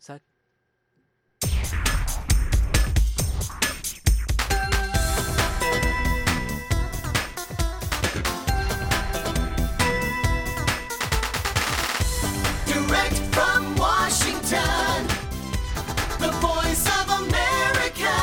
Direct from Washington, the voice of America,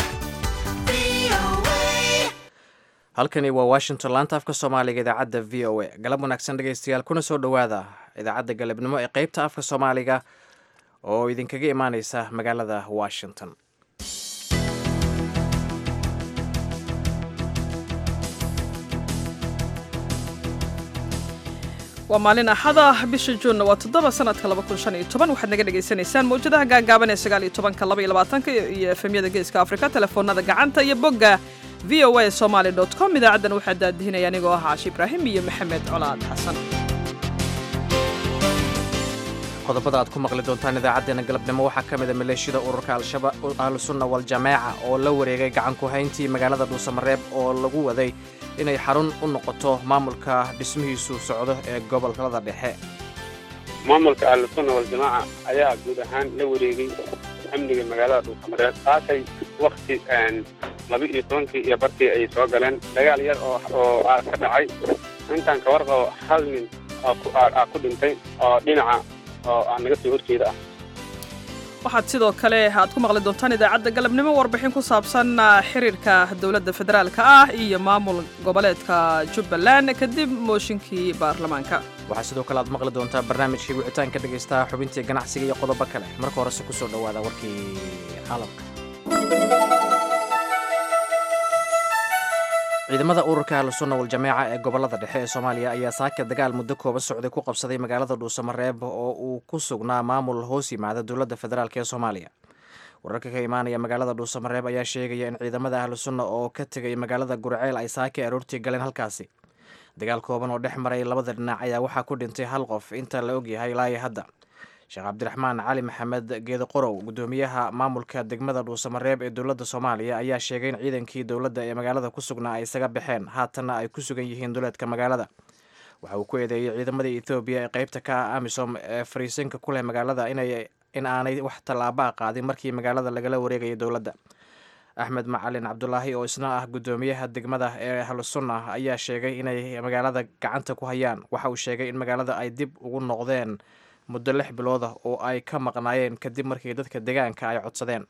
VOA. halkani waa washington laanta afka soomaaliga idaacadda v o a galab wanaagsan dhegaystayaal kuna soo dhowaada idaacadda galabnimo ee qeybta afka soomaaliga oo idinkaga imaaneysa magaalada washington waa maalin axada bisha juunna waa toddoba sanadka laba kun shan iyo toban waxaad naga dhagaysanaysaan mawjadaha gaagaaban ee sagaal iyo tobanka laba iyo labaatanka iyo efemyada geeska afrika telefoonada gacanta iyo bogga v o a somaly dot com idaacaddan waxaa daadihinaya anigoo ah caashi ibraahim iyo maxamed colaad xasan qodobada aad ku maqli doontaan idaacaddeenna galabnimo waxaa ka mida maleeshiyada ururka al-shabaab ahlusunna wal-jamaaca oo la wareegay gacan ku hayntii magaalada dhuusamareeb oo lagu waday inay xarun u noqoto maamulka dhismihiisu socdo ee gobolada dhexe maamulka ahlusunna waljamaaca ayaa guud ahaan la wareegay amniga magaalada dhuusamareeb saakay wakti laba iyo tobankii iyo barkii ay soo galeen dagaal yar oo oo ah ka dhacay intaan ka warqabo hal nin oo ku- aa aa ku dhintay oo dhinaca oo aan naga soo horjeeda ah waxaad sidoo kale aad ku maqli doontaan idaacadda galabnimo warbixin ku saabsan ah, xiriirka dowladda federaalka ah iyo maamul goboleedka jubbaland kadib mooshinkii baarlamaanka waxaa sidoo kale aad maqli doontaa barnaamijkii wicitaanka dhegaystaha xubintii ganacsiga iyo qodobo kale marka horese kusoo dhowaada warkii caalamka ciidamada ururka ahlusunna wal-jamaaca ee gobolada dhexe ee soomaaliya ayaa saaka dagaal muddo kooban socday ku qabsaday magaalada dhuusamareeb oo uu ku sugnaa maamul hoos yimaada dowladda federaalk ee soomaaliya wararka ka imaanaya magaalada dhuusamareeb ayaa sheegaya in ciidamada ahlusunna oo ka tegay magaalada gurceel ay saaka aroortii galeen halkaasi dagaal kooban oo dhex maray labada dhinac ayaa waxaa ku dhintay hal qof inta la ogyahay ilaa iyo hadda sheekh cabdiraxmaan cali maxamed geedo qorow gudoomiyaha maamulka degmada dhuusamareeb ee dowladda soomaaliya ayaa sheegay in ciidankii dowladda ee magaalada ku sugnaa ay isaga baxeen haatanna ay ku sugan yihiin duleedka magaalada waxa uu ku eedeeyey ciidamada ethoobiya ee qeybta ka ah amisom ee fariisinka ku leh magaalada inay in aanay wax tallaabaa qaadin markii magaalada lagala wareegayay dowladda axmed macalin cabdulaahi oo isna ah gudoomiyaha degmada ee ahlusunna ayaa sheegay inay magaalada gacanta ku hayaan waxa uu sheegay in magaalada ay dib ugu noqdeen muddo lix bilooda oo ay ka maqnaayeen kadib markii dadka deegaanka ay codsadeen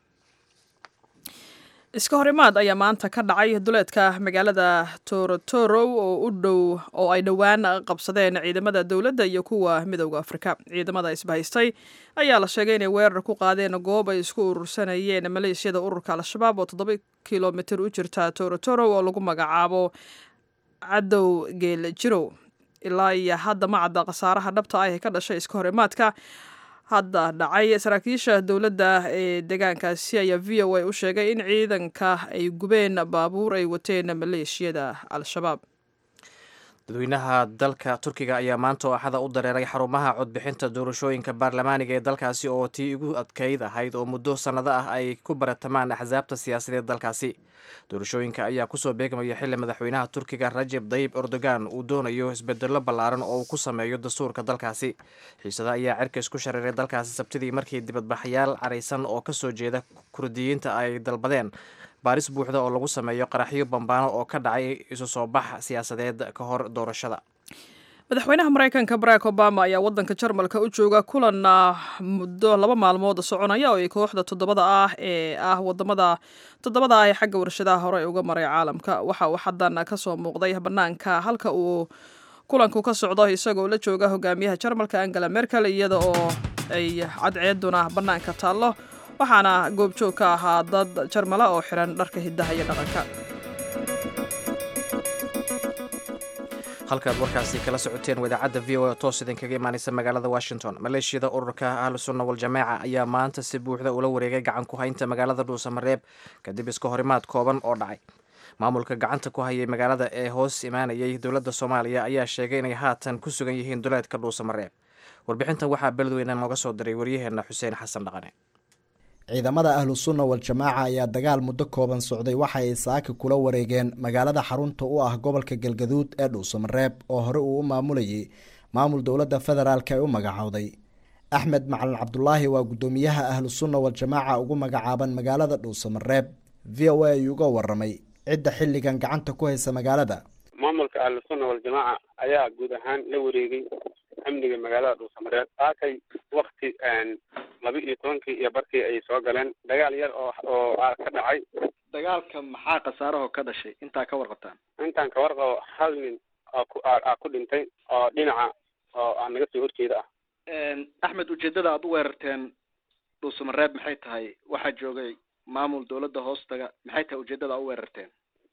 iska hor imaad ayaa maanta ka dhacay duleedka magaalada torotoro oo u dhow oo ay dhowaan qabsadeen ciidamada dowladda iyo kuwa midowda afrika ciidamada isbahaystay ayaa la sheegay inay weerar ku qaadeen goob ay isku urursanayeen maleeshiyada ururka al-shabaab oo toddoba kilomitir u jirta torotoro oo lagu magacaabo cadow geel jirow ilaa iyo hadda ma cadda khasaaraha dhabta ah ee ka dhashay iska hor imaadka hadda dhacay saraakiisha dowladda ee deegaankaasi ayaa v o a u sheegay in ciidanka ay gubeen baabuur ay wateen maleeshiyada al-shabaab dadweynaha dalka turkiga ayaa maanta oo axada u dareeray xarumaha codbixinta doorashooyinka baarlamaaniga ee dalkaasi oo tii ugu adkeyd ahayd oo muddo sannado ah ay ku baratamaan axsaabta siyaasadeed dalkaasi doorashooyinka ayaa kusoo beegmaya xili madaxweynaha turkiga rajeb dayib erdogan uu doonayo isbedello ballaaran oo uu ku sameeyo dastuurka dalkaasi xiisada ayaa cerka isku shareeray dalkaasi sabtidii markii dibadbaxyaal caraysan oo kasoo jeeda kurdiyiinta ay dalbadeen baaris buuxda oo lagu sameeyo qaraxyo bambaano oo ka dhacay isu soo bax siyaasadeed ka hor doorashada madaxweynaha maraykanka barack obama ayaa wadanka jarmalka u jooga kulan ah, muddo laba maalmood soconaya oo ay kooxda toddobada ah ee ah wadamada toddobada ah ee xagga warshadaha hore uga maray caalamka waxa uu xadan kasoo muuqday banaanka halka uu kulanku ka socdo isagoo la jooga hogaamiyaha jarmalka angela merkel iyada oo ay cadceeduna banaanka taallo waxaana goobjoog ka ahaa dad jarmala oo xiran dharka hidaha iyo dhaqanka halkaad warkaasi kala socoteen wadaacadda v o a toos idinkaga imaaneysa magaalada washington maleeshiyada ururka ahlusunna wal-jamaaca ayaa maanta si buuxda ula wareegay gacan ku haynta magaalada dhuusamareeb kadib iska horimaad kooban oo dhacay maamulka gacanta ku hayay magaalada ee hoos imaanayay dowladda soomaaliya ayaa sheegay inay haatan ku sugan yihiin duleedka dhuusamareeb warbixintan waxaa beledweyne nooga soo diray waryaheena xuseen xasan dhaqane ciidamada ahlu sunna wal-jamaaca ayaa dagaal muddo kooban socday waxa ay saaka kula wareegeen magaalada xarunta u ah gobolka galgaduud ee dhuusamareeb oo hore uu u maamulayay maamul dowladda federaalk ay u magacowday axmed macalin cabdulaahi waa guddoomiyaha ahlu sunna waljamaaca ugu magacaaban magaalada dhuusamareeb v o a ayuu uga waramay cidda xilligan gacanta ku haysa magaalada maamulka ahlusunna waljamaaca ayaa guud ahaan la wareegay amniga magaalada dhuusamareeb saakay wakti laba iyo tobankii iyo barkii ay soo galeen dagaal yar oo oo ka dhacay dagaalka maxaa khasaaraho ka dhashay intaa ka warqabtaan intaan ka warqabo hal nin oo ku aa ku dhintay oo dhinaca oo aan naga soo horjeeda ah axmed ujeedada aad u weerarteen dhuusamareeb maxay tahay waxaa joogay maamul dawladda hoostaga maxay tahay ujeedada aad u weerarteen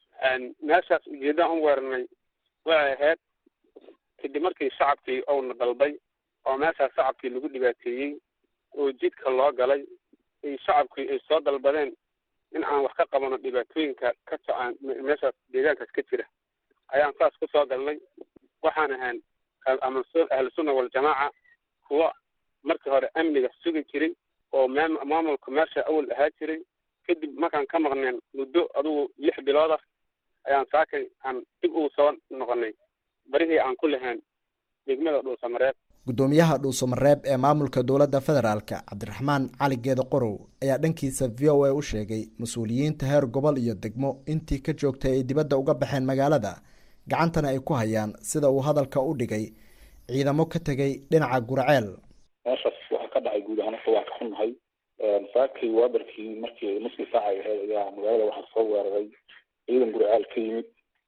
meeshaas ujeeddaan u weerarnay waxay ahayd kadib markii shacabkii ouna dalbay oo meeshaas shacabkii lagu dhibaateeyey oo jidka loo galay ay shacabkii ay soo dalbadeen in aan wax ka qabano dhibaatooyinka ka socaan meeshaas deegaankaas ka jira ayaan saas ku soo galnay waxaan ahaan ama ahlusunna waljamaaca kuwa markii hore amniga sugi jiray oo maam maamulka meesha awal ahaa jiray kadib markaan ka maqneen muddo adugu lix bilood ah ayaan saakay aan dib ugu soo noqonay barihii aan ku lahayn degmada dhuusamareeb guddoomiyaha dhuusamareeb ee maamulka dowladda federaalk cabdiraxmaan cali geeda qorow ayaa dhankiisa v o a u sheegay mas-uuliyiinta heer gobol iyo degmo intii ka joogtay ay dibadda uga baxeen magaalada gacantana ay ku hayaan sida uu hadalka u dhigay ciidamo ka tegay dhinaca gurceel meeshaas waxaa ka dhacay guud ahaan horta waa ka xunnahay saakii waabarkii markii nuskii saaca ay ahayd ayaa magaalada waxaa soo weeraray ciidan gurceel ka yimid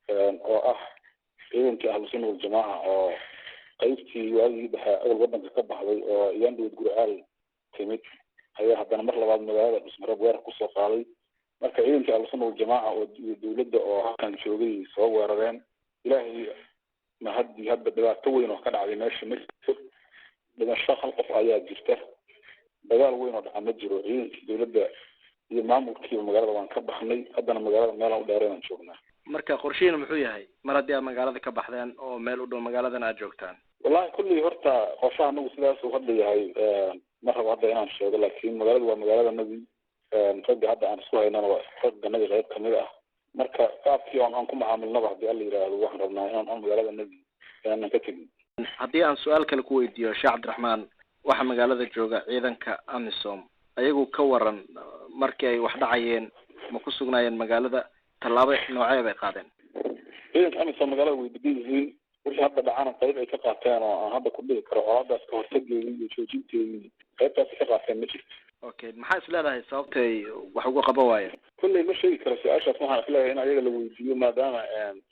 oo ah ciidankii ahlusunna waljamaaca oo qaybtii waagii dhexe awal wadanka ka baxday oo iyandhowd gurceel timid ayaa haddana mar labaad magaalada dhusmareeb weerar kusoo qaaday marka ciidankii ahlusunna waljamaaca oo iyo dawladda oo halkan joogay soo weerareen ilaahay ma haddii hadda dhibaato weyn oo ka dhacday meesha ma jirto dhimasho hal qof ayaa jirta dagaal weyn oo dhaca ma jiro ciidankii dawladda iyo maamulkiiba magaalada waan ka baxnay haddana magaalada meelaan u dheereen aan joognaa marka qorshihiina muxuu yahay mar haddii aad magaalada ka baxdeen oo meel u dhow magaaladan aad joogtaan wallahi kullii horta qorshaha anagu sidaas uu hadda yahay ma rabo hadda inaan sheego laakiin magaaladu waa magaaladanadii ragga hadda aan isku haynana waa ragganadii qayb kamid ah marka qaabkii on aan ku macaamilnaba haddii alla yidhaahdo waxaan rabnaa inaan on magaaladanadii inaanan ka tegin haddii aan su-aal kale ku weydiiyo sheekh cabdiraxmaan waxaa magaalada jooga ciidanka amisom ayagu ka waran markii ay wax dhacayeen ma ku sugnaayeen magaalada tallaabo noocee bay qaadeen ciidanka amisom magaalada way degan yihiin wixii hadda dhacana qayb ay ka qaateen oo aan hadda ku dhihi karo oo haddaas ka hortageedii iyo joojinteedii qaybtaasi ka qaateen ma jirto okay maxaa is leedahay sababtay wax uga qaban waayeen kulley ma sheegi karo su-aashaas waxaan isleeyahay in ayaga la weydiiyo maadaama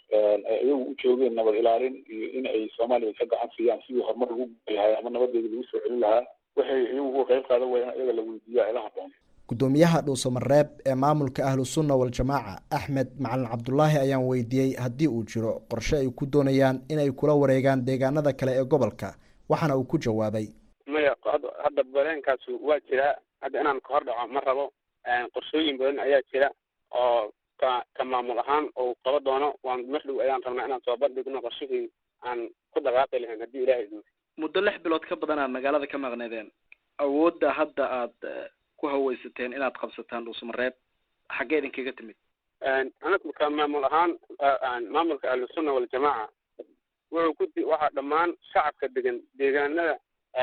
ay iyagu u joogeen nabad ilaalin iyo in ay soomaaliya ka gacan siiyaan sidii horumar lagu lahay ama nabadeeda lagu soo celin lahaa waxay iyagu uga qayb qaadan waaya in ayaga la weydiiyo ay la haboon guddoomiyaha dhuusamareeb ee maamulka ahlu sunna waljamaaca axmed macalin cabdulaahi ayaan weydiiyey haddii uu jiro qorshe ay ku doonayaan inay kula wareegaan deegaanada kale ee gobolka waxaana uu ku jawaabay maya hadda bareenkaas waa jiraa hadda inaan ka hor dhaco ma rabo qorshooyin badan ayaa jira oo ka ka maamul ahaan oo qaba doono waan mar dhow ayaan rabnaa inaan soo bandhigno qorshihii aan ku dhaqaaqi lahayn haddii ilahay idmo muddo lix bilood ka badan aad magaalada ka maqneedeen awoodda hadda aad ku haweysateen inaad qabsataan dhuusamareeb xaggee idinkaga timid anagu ka maamul ahaan maamulka ahlusunna waljamaaca wuxuu ku waxaa dhammaan shacabka degan deegaanada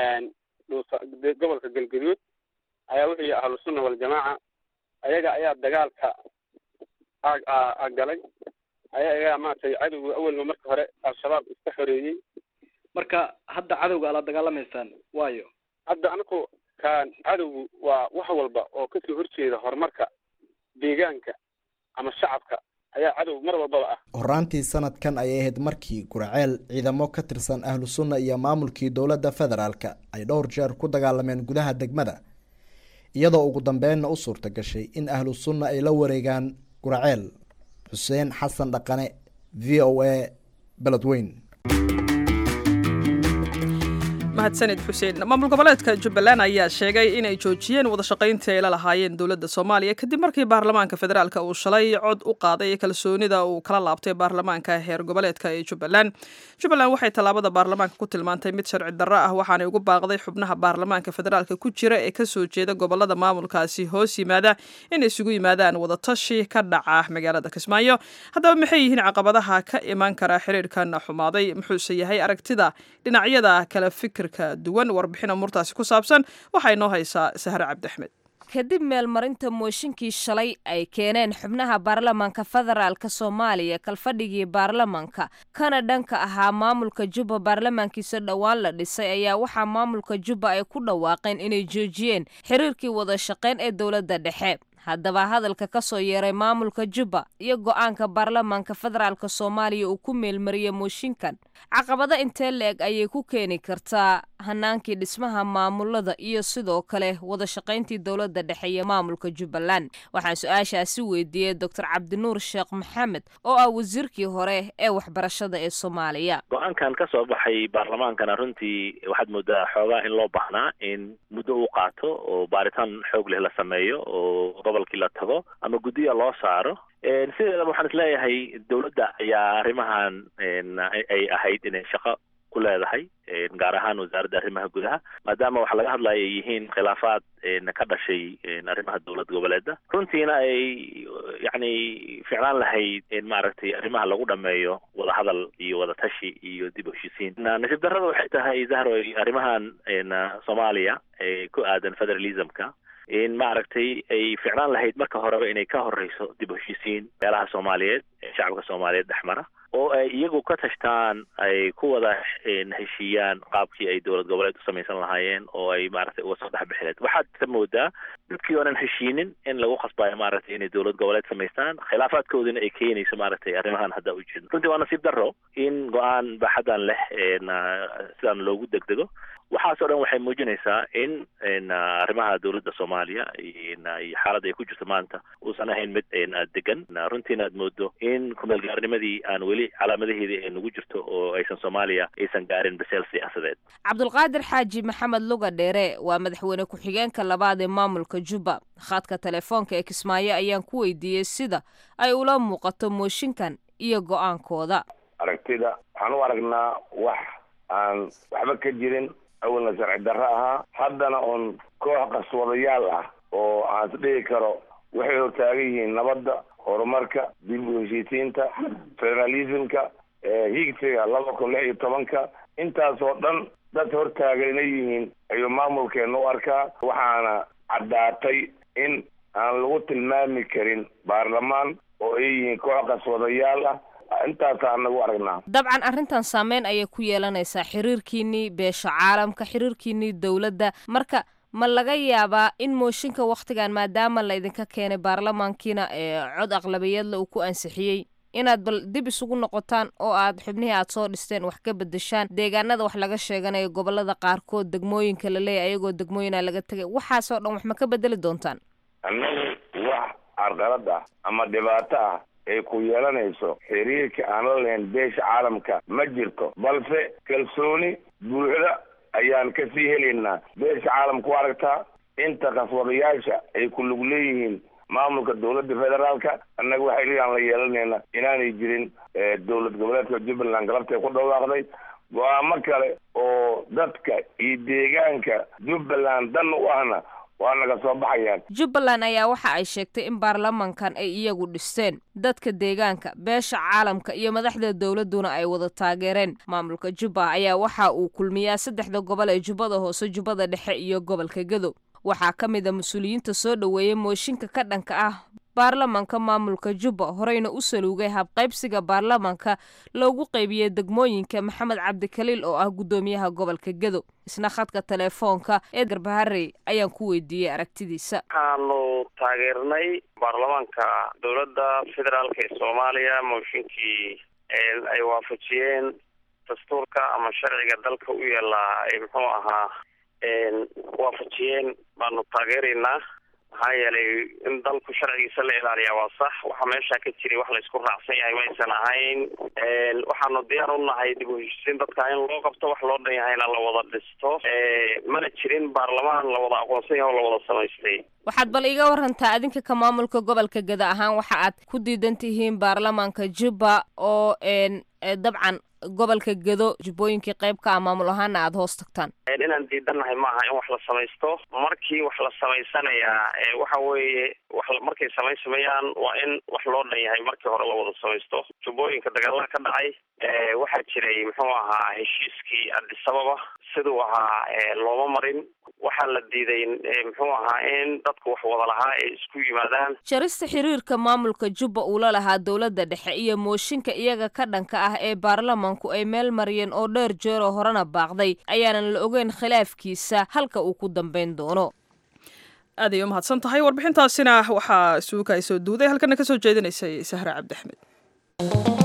dhuusa gobolka galgaduud ayaa wuxuu yihi ahlusunna waljamaaca ayaga ayaa dagaalka a galay ayagaa maaragtay cadowga awalba marka hore al-shabaab iska xoreeyey marka hadda cadowga ala dagaalamaysaan waayo hadda anagu kan cadowgu waa wax walba oo kasoo horjeeda horumarka deegaanka ama shacabka ayaa cadow mar walbaba ah horaantii sanadkan ayay ahayd markii gurceel ciidamo ka tirsan ahlu sunna iyo maamulkii dowladda federaalka ay dhowr jeer ku dagaalameen gudaha degmada iyadoo ugu dambeenna u suurta gashay in ahlu sunna ay la wareegaan gurceel xuseen xasan dhaqane v o a beledweyn mahadsanid xuseen maamul goboleedka jubbaland ayaa sheegay inay joojiyeen wadashaqayntii ay la lahaayeen dowladda soomaaliya kadib markii baarlamaanka federaalk uu shalay cod u qaaday kalsoonida uu kala laabtay baarlamaanka heer goboleedka ee jubbaland jubbaland waxay tallaabada baarlamaanka ku tilmaantay mid sharci darro ah waxaanay ugu baaqday xubnaha baarlamaanka federaalk ku jira ee kasoo jeeda gobolada maamulkaasi hoos yimaada inay isugu yimaadaan wadatashi ka dhaca magaalada kismaayo haddaba maxay yihiin caqabadaha ka imaan kara xiriirkan xumaaday muxuuse yahay aragtida dhinacyada kala fikir kala duwan warbixin amuurtaasi ku saabsan waxaa inoo haysaa sahre cabdiaxmed kadib meelmarinta mooshinkii shalay ay keeneen xubnaha baarlamaanka federaalka soomaaliya kalfadhigii baarlamaanka kana dhanka ahaa maamulka jubba baarlamaankiisa dhowaan la dhisay ayaa waxaa maamulka jubba ay ku dhawaaqeen inay joojiyeen xiriirkii wada shaqayn ee dowladda dhexe haddaba hadalka ka soo yeeray maamulka jubba iyo go'aanka baarlamaanka federaalka soomaaliya uu ku meelmariyey mooshinkan caqabado intee la-eg ayay ku keeni kartaa hanaankii dhismaha maamulada iyo sidoo kale wada shaqayntii dowladda dhexe iyo maamulka jubbaland waxaan su-aashaasi weydiiyey doctor cabdinuur sheekh maxamed oo ah wasiirkii hore ee waxbarashada ee soomaaliya go-aankan ka soo baxay baarlamaankana runtii waxaad moodaa xoogaa in loo baahnaa in muddo uu qaato oo baaritaan xoog leh la sameeyo oo gobolkii la tago ama guddiya loo saaro sideedaba waxaan isleeyahay dowladda ayaa arrimahan ay ahayd inay shaqo ku leedahay gaar ahaan wasaaradda arrimaha gudaha maadaama waxa laga hadlaya ay yihiin khilaafaad ka dhashay arrimaha dowlad goboleeda runtiina ay yacni ficlaan lahayd maaragtay arrimaha lagu dhameeyo wadahadal iyo wadatashi iyo dib u heshisiin nasiib darrada waxay tahay zahro arrimahan soomaaliya ee ku aadan federalismka in maaragtay ay ficlaan lahayd marka horeba inay ka horeyso dib u heshisiin meelaha soomaaliyeed ee shacabka soomaaliyeed dhexmara oo ay iyagu ka tashtaan ay ku wada heshiiyaan qaabkii ay dowlad goboleed u samaysan lahaayeen oo ay maaragtay uga soo dhex bixileed waxaad ka moodaa dadkii oonan heshiinin in lagu khasbayo maaragtay inay dowlad goboleed samaystaan khilaafaadkoodina ay keenayso maaragtay arrimahan hadda ujeedno runtii waa nasiib darro in go-aan baaxadan leh sidaan loogu degdego waxaasoo dhan waxay muujinaysaa in arrimaha dowladda soomaaliya iyo xaaladda ay ku jirto maanta uusan ahayn mid degan runtiina aad moodo in kumeelgaarnimadii aan weli calaamadaheedii ay nagu jirto oo aysan soomaaliya aysan gaarin baseel siyaasadeed cabdulqaadir xaaji maxamed luga dheere waa madaxweyne ku-xigeenka labaad ee maamulka jubba khadka telefoonka ee kismaayo ayaan ku weydiiyey sida ay ula muuqato mooshinkan iyo go-aankooda aragtida waxaan u aragnaa wax aan waxba ka jirin awalna sharci darro ahaa haddana uun koox qaswadayaal ah oo aan isdhihi karo waxay hortaagan yihiin nabadda horumarka dib u heshiisiinta federalismka higsiga laba kun lix iyo tobanka intaasoo dhan dad hortaagan inay yihiin ayuu maamulkeena u arkaa waxaana caddaatay in aan lagu tilmaami karin baarlamaan oo ay yihiin koox qaswadayaal ah intaasaan nagu aragnaa dabcan arrintan saameyn ayay ku yeelanaysaa xiriirkiinnii beesha caalamka xiriirkiinnii dowladda marka ma laga yaabaa in mooshinka wakhtigan maadaama laydinka keenay baarlamaankiina ee cod aqlabiyadla uu ku ansixiyey inaad bal dib isugu noqotaan oo aad xubnihii aad soo dhisteen wax ka bedeshaan deegaanada wax laga sheeganayo gobolada qaarkood degmooyinka la leeyahy ayagoo degmooyina laga tegay waxaasoo dhan wax ma ka bedeli doontaan annagu wax carqalad ah ama dhibaato ah ay ku yeelanayso xiriirka aan la lahayn beesha caalamka ma jirto balse kalsooni buuxda ayaan ka sii helaynaa beesha caalamka u aragtaa inta qaswadayaasha ay ku lug leeyihiin maamulka dowladda federaalka annaga waxay leeyahan la yeelanayna inaanay jirin dowlad goboleedka jubbaland galabtay ku dhawaaqday go-aamo kale oo dadka iyo deegaanka jubbaland dan u ahna waa naga soo baxayaan jubbaland ayaa waxa ay sheegtay in baarlamankan ay iyagu dhisteen dadka deegaanka beesha caalamka iyo madaxda dowladduna ay wada taageereen maamulka jubba ayaa waxa uu kulmiyaa saddexda gobol ee jubbada hoose jubbada dhexe iyo gobolka gadow waxaa ka mid a mas-uuliyiinta soo dhoweeyey mooshinka ka dhanka ah baarlamanka maamulka jubba horeyna u saluugay habqaybsiga baarlamanka loogu qaybiyey degmooyinka maxamed cabdikaliil oo ah guddoomiyaha gobolka gadow isna khadka telefoonka ee garbaharey ayaan ku weydiiyey aragtidiisa waxaanu taageernay baarlamaanka dowladda federaalka ee soomaaliya mooshinkii ay waafajiyeen dastuurka ama sharciga dalka u yaallaa ay muxuu ahaa waafajiyeen baanu taageeraynaa maxaa yeelay in dalku sharcigiisa la ilaaliyaa waa sax waxa meesha ka jiray wax laysku raacsan yahay maysan ahayn waxaanu diyaar u nahay dib u heshisiin dadka in loo qabto wax loo dhan yahayna la wada dhisto mana jirin baarlamaan la wada aqoonsan yahay oo la wada samaystay waxaad bal iga warantaa adinka ka maamulka gobolka gada ahaan waxa aad ku diidan tihiin baarlamaanka jubba oo dabcan gobolka gedo jubbooyinkii qayb ka ah maamul ahaana aada hoos tagtaan inaan diidannahay maaha in wax la samaysto markii wax la samaysanayaa waxa weeye wax markay samaysamayaan waa in wax loo dhan yahay markii hore la wada samaysto jubbooyinka dagaalada ka dhacay waxaa jiray muxuu ahaa heshiiskii adisababa siduu ahaa looma marin waxaa la diiday muxuu ahaa in dadku wax wada lahaa ay isku yimaadaan jarista xiriirka maamulka jubba uu la lahaa dowladda dhexe iyo mooshinka iyaga ka dhanka ah ee baarlamanku ay meel mariyeen oo dheer jeeroo horena baaqday ayaanan la ogeyn khilaafkiisa halka uu ku dambayn doono aad ay u mahadsan tahay warbixintaasina waxaa suuka ay soo duuday halkana ka soo jeedinaysay sahra cabdiaxmed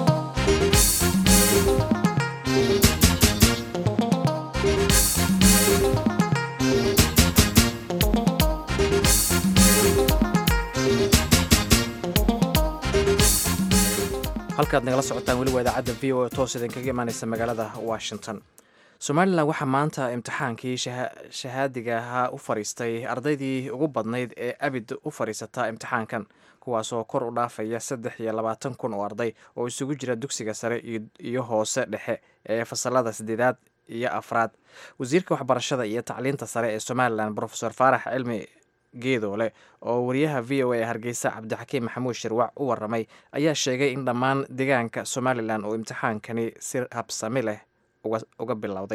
halkaad nagala socotaan weli waa idaacadda v o e toos idinkaga imaaneysa magaalada washington somalilan waxaa maanta imtixaankii shahaadiga ahaa u fadhiistay ardaydii ugu badnayd ee abid u fadhiisataa imtixaankan kuwaasoo kor u dhaafaya saddex iyo labaatan kun oo arday oo isugu jira dugsiga sare iyo hoose dhexe ee fasalada saddeedaad iyo afraad wasiirka waxbarashada iyo tacliinta sare ee somalilan rofeor faarax cilmi geedoole oo wariyaha v o a hargeysa cabdixakiim maxamuud shirwac u waramay ayaa sheegay in dhammaan deegaanka somalilan uu imtixaankani si habsami leh uga bilowday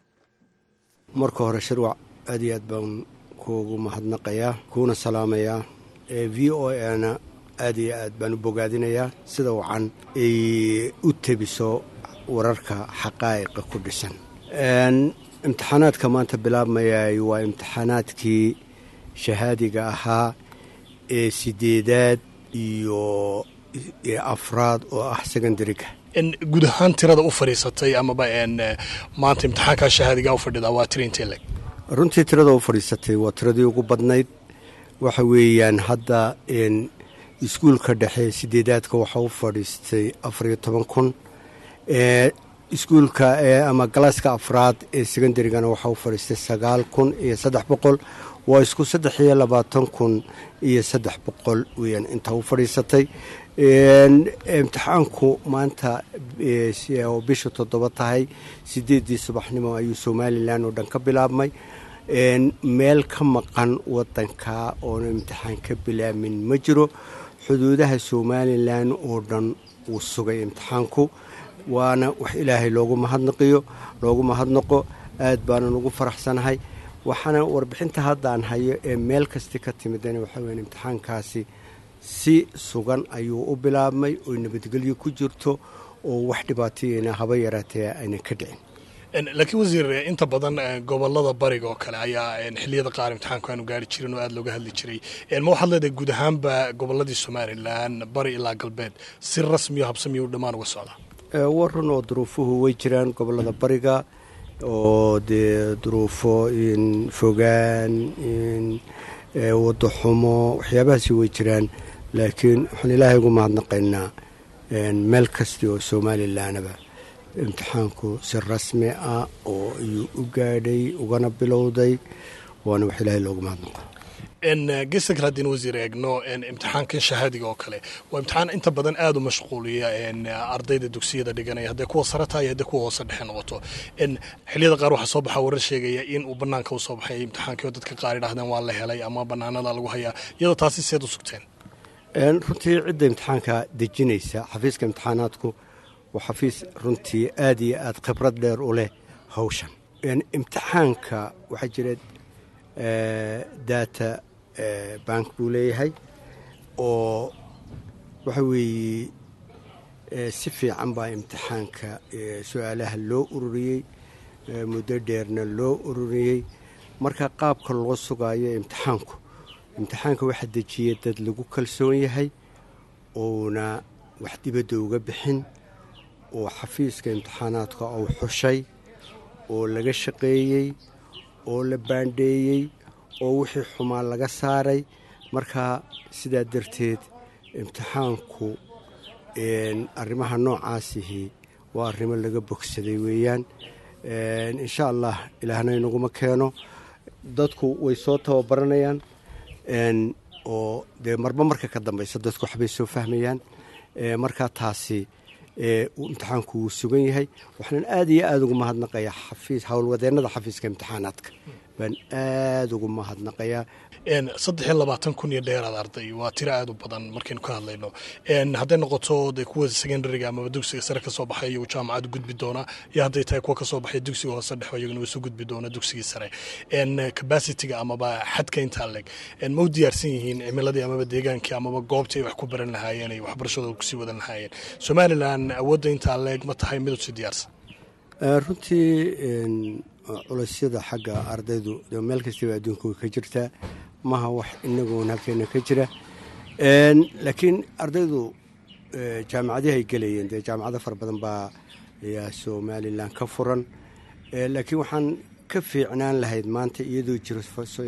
marka hore shirwac aad iyo aad baan kuugu mahadnaqayaa kuuna salaamayaa v o ana aad iyo aad baan u bogaadinayaa sida wacan ay u tebiso wararka xaqaa'iqa ku dhisan imtixaanaadka maanta bilaabmayay waa imtixaanaadkii shahaadiga ahaa ee sideedaad iyo afraad oo ah secondariga guud ahaan tirada u fadhiisatay amaba maanta imtixaankaa shahaadiga u fadhida waa tira intee leg runtii tirada u fadhiisatay waa tiradii ugu badnayd waxa weeyaan hadda iskuulka dhexe sideedaadka waxaa u fadhiistay afariyo toban kun iskuulka ama galaaska afraad ee secondarigana waxaa u fadhiistay sagaal kun iyo saddex boqol waa isku saddex iyo labaatan kun iyo saddex boqol weyaan intaa u fadhiisatay imtixaanku maanta oo bisha toddoba tahay sideeddii subaxnimo ayuu somalilan oo dhan ka bilaabmay meel ka maqan wadanka oona imtixaan ka bilaabmin ma jiro xuduudaha somalilan oo dhan wuu sugay imtixaanku waana wax ilaahay loogu mahadnaqiyo loogu mahadnaqo aad baanan ugu faraxsanahay waxaana warbixinta haddaan hayo ee meel kasti ka timidana waxaa weya imtixaankaasi si sugan ayuu u bilaabmay oo nabadgelyo ku jirto oo wax dhibaatayena haba yaraatee aynan ka dhicin laakiin wasiir inta badan gobolada bariga oo kale ayaa xiliyada qaar imtixaanku aanu gaari jirin oo aada looga hadli jiray ma waxaad leedahay guud ahaanba goboladii somalilan bari ilaa galbeed si rasmiyo habsamiyo u dhammaan uga socdaa war run oo duruufuhu way jiraan gobolada bariga oo dee duruufo fogaan wado xumo waxyaabahaasi way jiraan laakiin waxaan ilaahay ugu mahadnaqaynaa meel kasta oo somalilanaba imtixaanku si rasmi ah oo ayuu u gaadhay ugana bilowday waana wax ilaahay loogu mahadnaqa gesta kale haddaynu wasiir eegno imtixaankan shahaadiga oo kale waa imtixaan inta badan aada u mashquuliya ardayda dugsiyada dhiganaya hadday kuwa sare tahay hadday kuwa hoose dhexe noqoto xiliyada qaar waxaa soo baxa warar sheegaya in uu banaanka usoo baxay imtixaankii oo dadka qaar idhahdeen waa la helay ama banaanada lagu hayaa iyadoo taasi seed u sugteen runtii cidda imtixaanka dejinaysa xafiiska imtixaanaadku waa xafiis runtii aada iyo aada khibrad dheer u leh hawshan imtixaanka waxaa jira data bank buu leeyahay oo waxa weeye si fiican baa imtixaanka su-aalaha loo ururiyey muddo dheerna loo ururiyey marka qaabka loo sugaayo imtixaanku imtixaanka waxaa dejiyey dad lagu kalsoon yahay ouna wax dibadda uga bixin oo xafiiska imtixaanaadka uu xushay oo laga shaqeeyey oo la baandheeyey oo wixii xumaa laga saaray marka sidaa darteed imtixaanku arrimaha noocaasihi waa arrimo laga bogsaday weeyaan insha allah ilaahna inaguma keeno dadku way soo tababaranayaan oo dee marba marka ka dambaysa dadku waxbay soo fahmayaan marka taasi uu imtixaanku wuu sugan yahay waxaan aad iyo aada ugu mahadnaqayaa xafiis howlwadeennada xafiiska imtixaanaadka baan aada ugu mahadnaqayaa saddex iyo labaatan kun iyo dheeraad arday waa tiro aada u badan markaynu ka hadlayno hadday noqoto de kuwa secondariga amaba dugsiga sare kasoo baxay iyagu jaamacad gudbi doona iyo hadday tahay kuwa kasoo baxay dugsiga hoose dhexe iyaguna isu gudbi doona dugsigii sare capacityga amaba xadka intaa leg ma u diyaarsan yihiin cimiladii amaba deegaankii amaba goobtii ay wax ku baran lahaayeen ay waxbarashadooda kusii wadan lahaayeen somalilan awoodda intaa leeg ma tahay mid usii diyaarsan runtii culeysyada xagga ardaydu meel kastaba adduunka way ka jirtaa maha wax inagoon halkeena ka jira laakiin ardaydu jaamacadihi ay gelayeen dee jaamacado fara badan baa ayaa somalilan ka furan laakiin waxaan ka fiicnaan lahayd maanta iyadoo jiro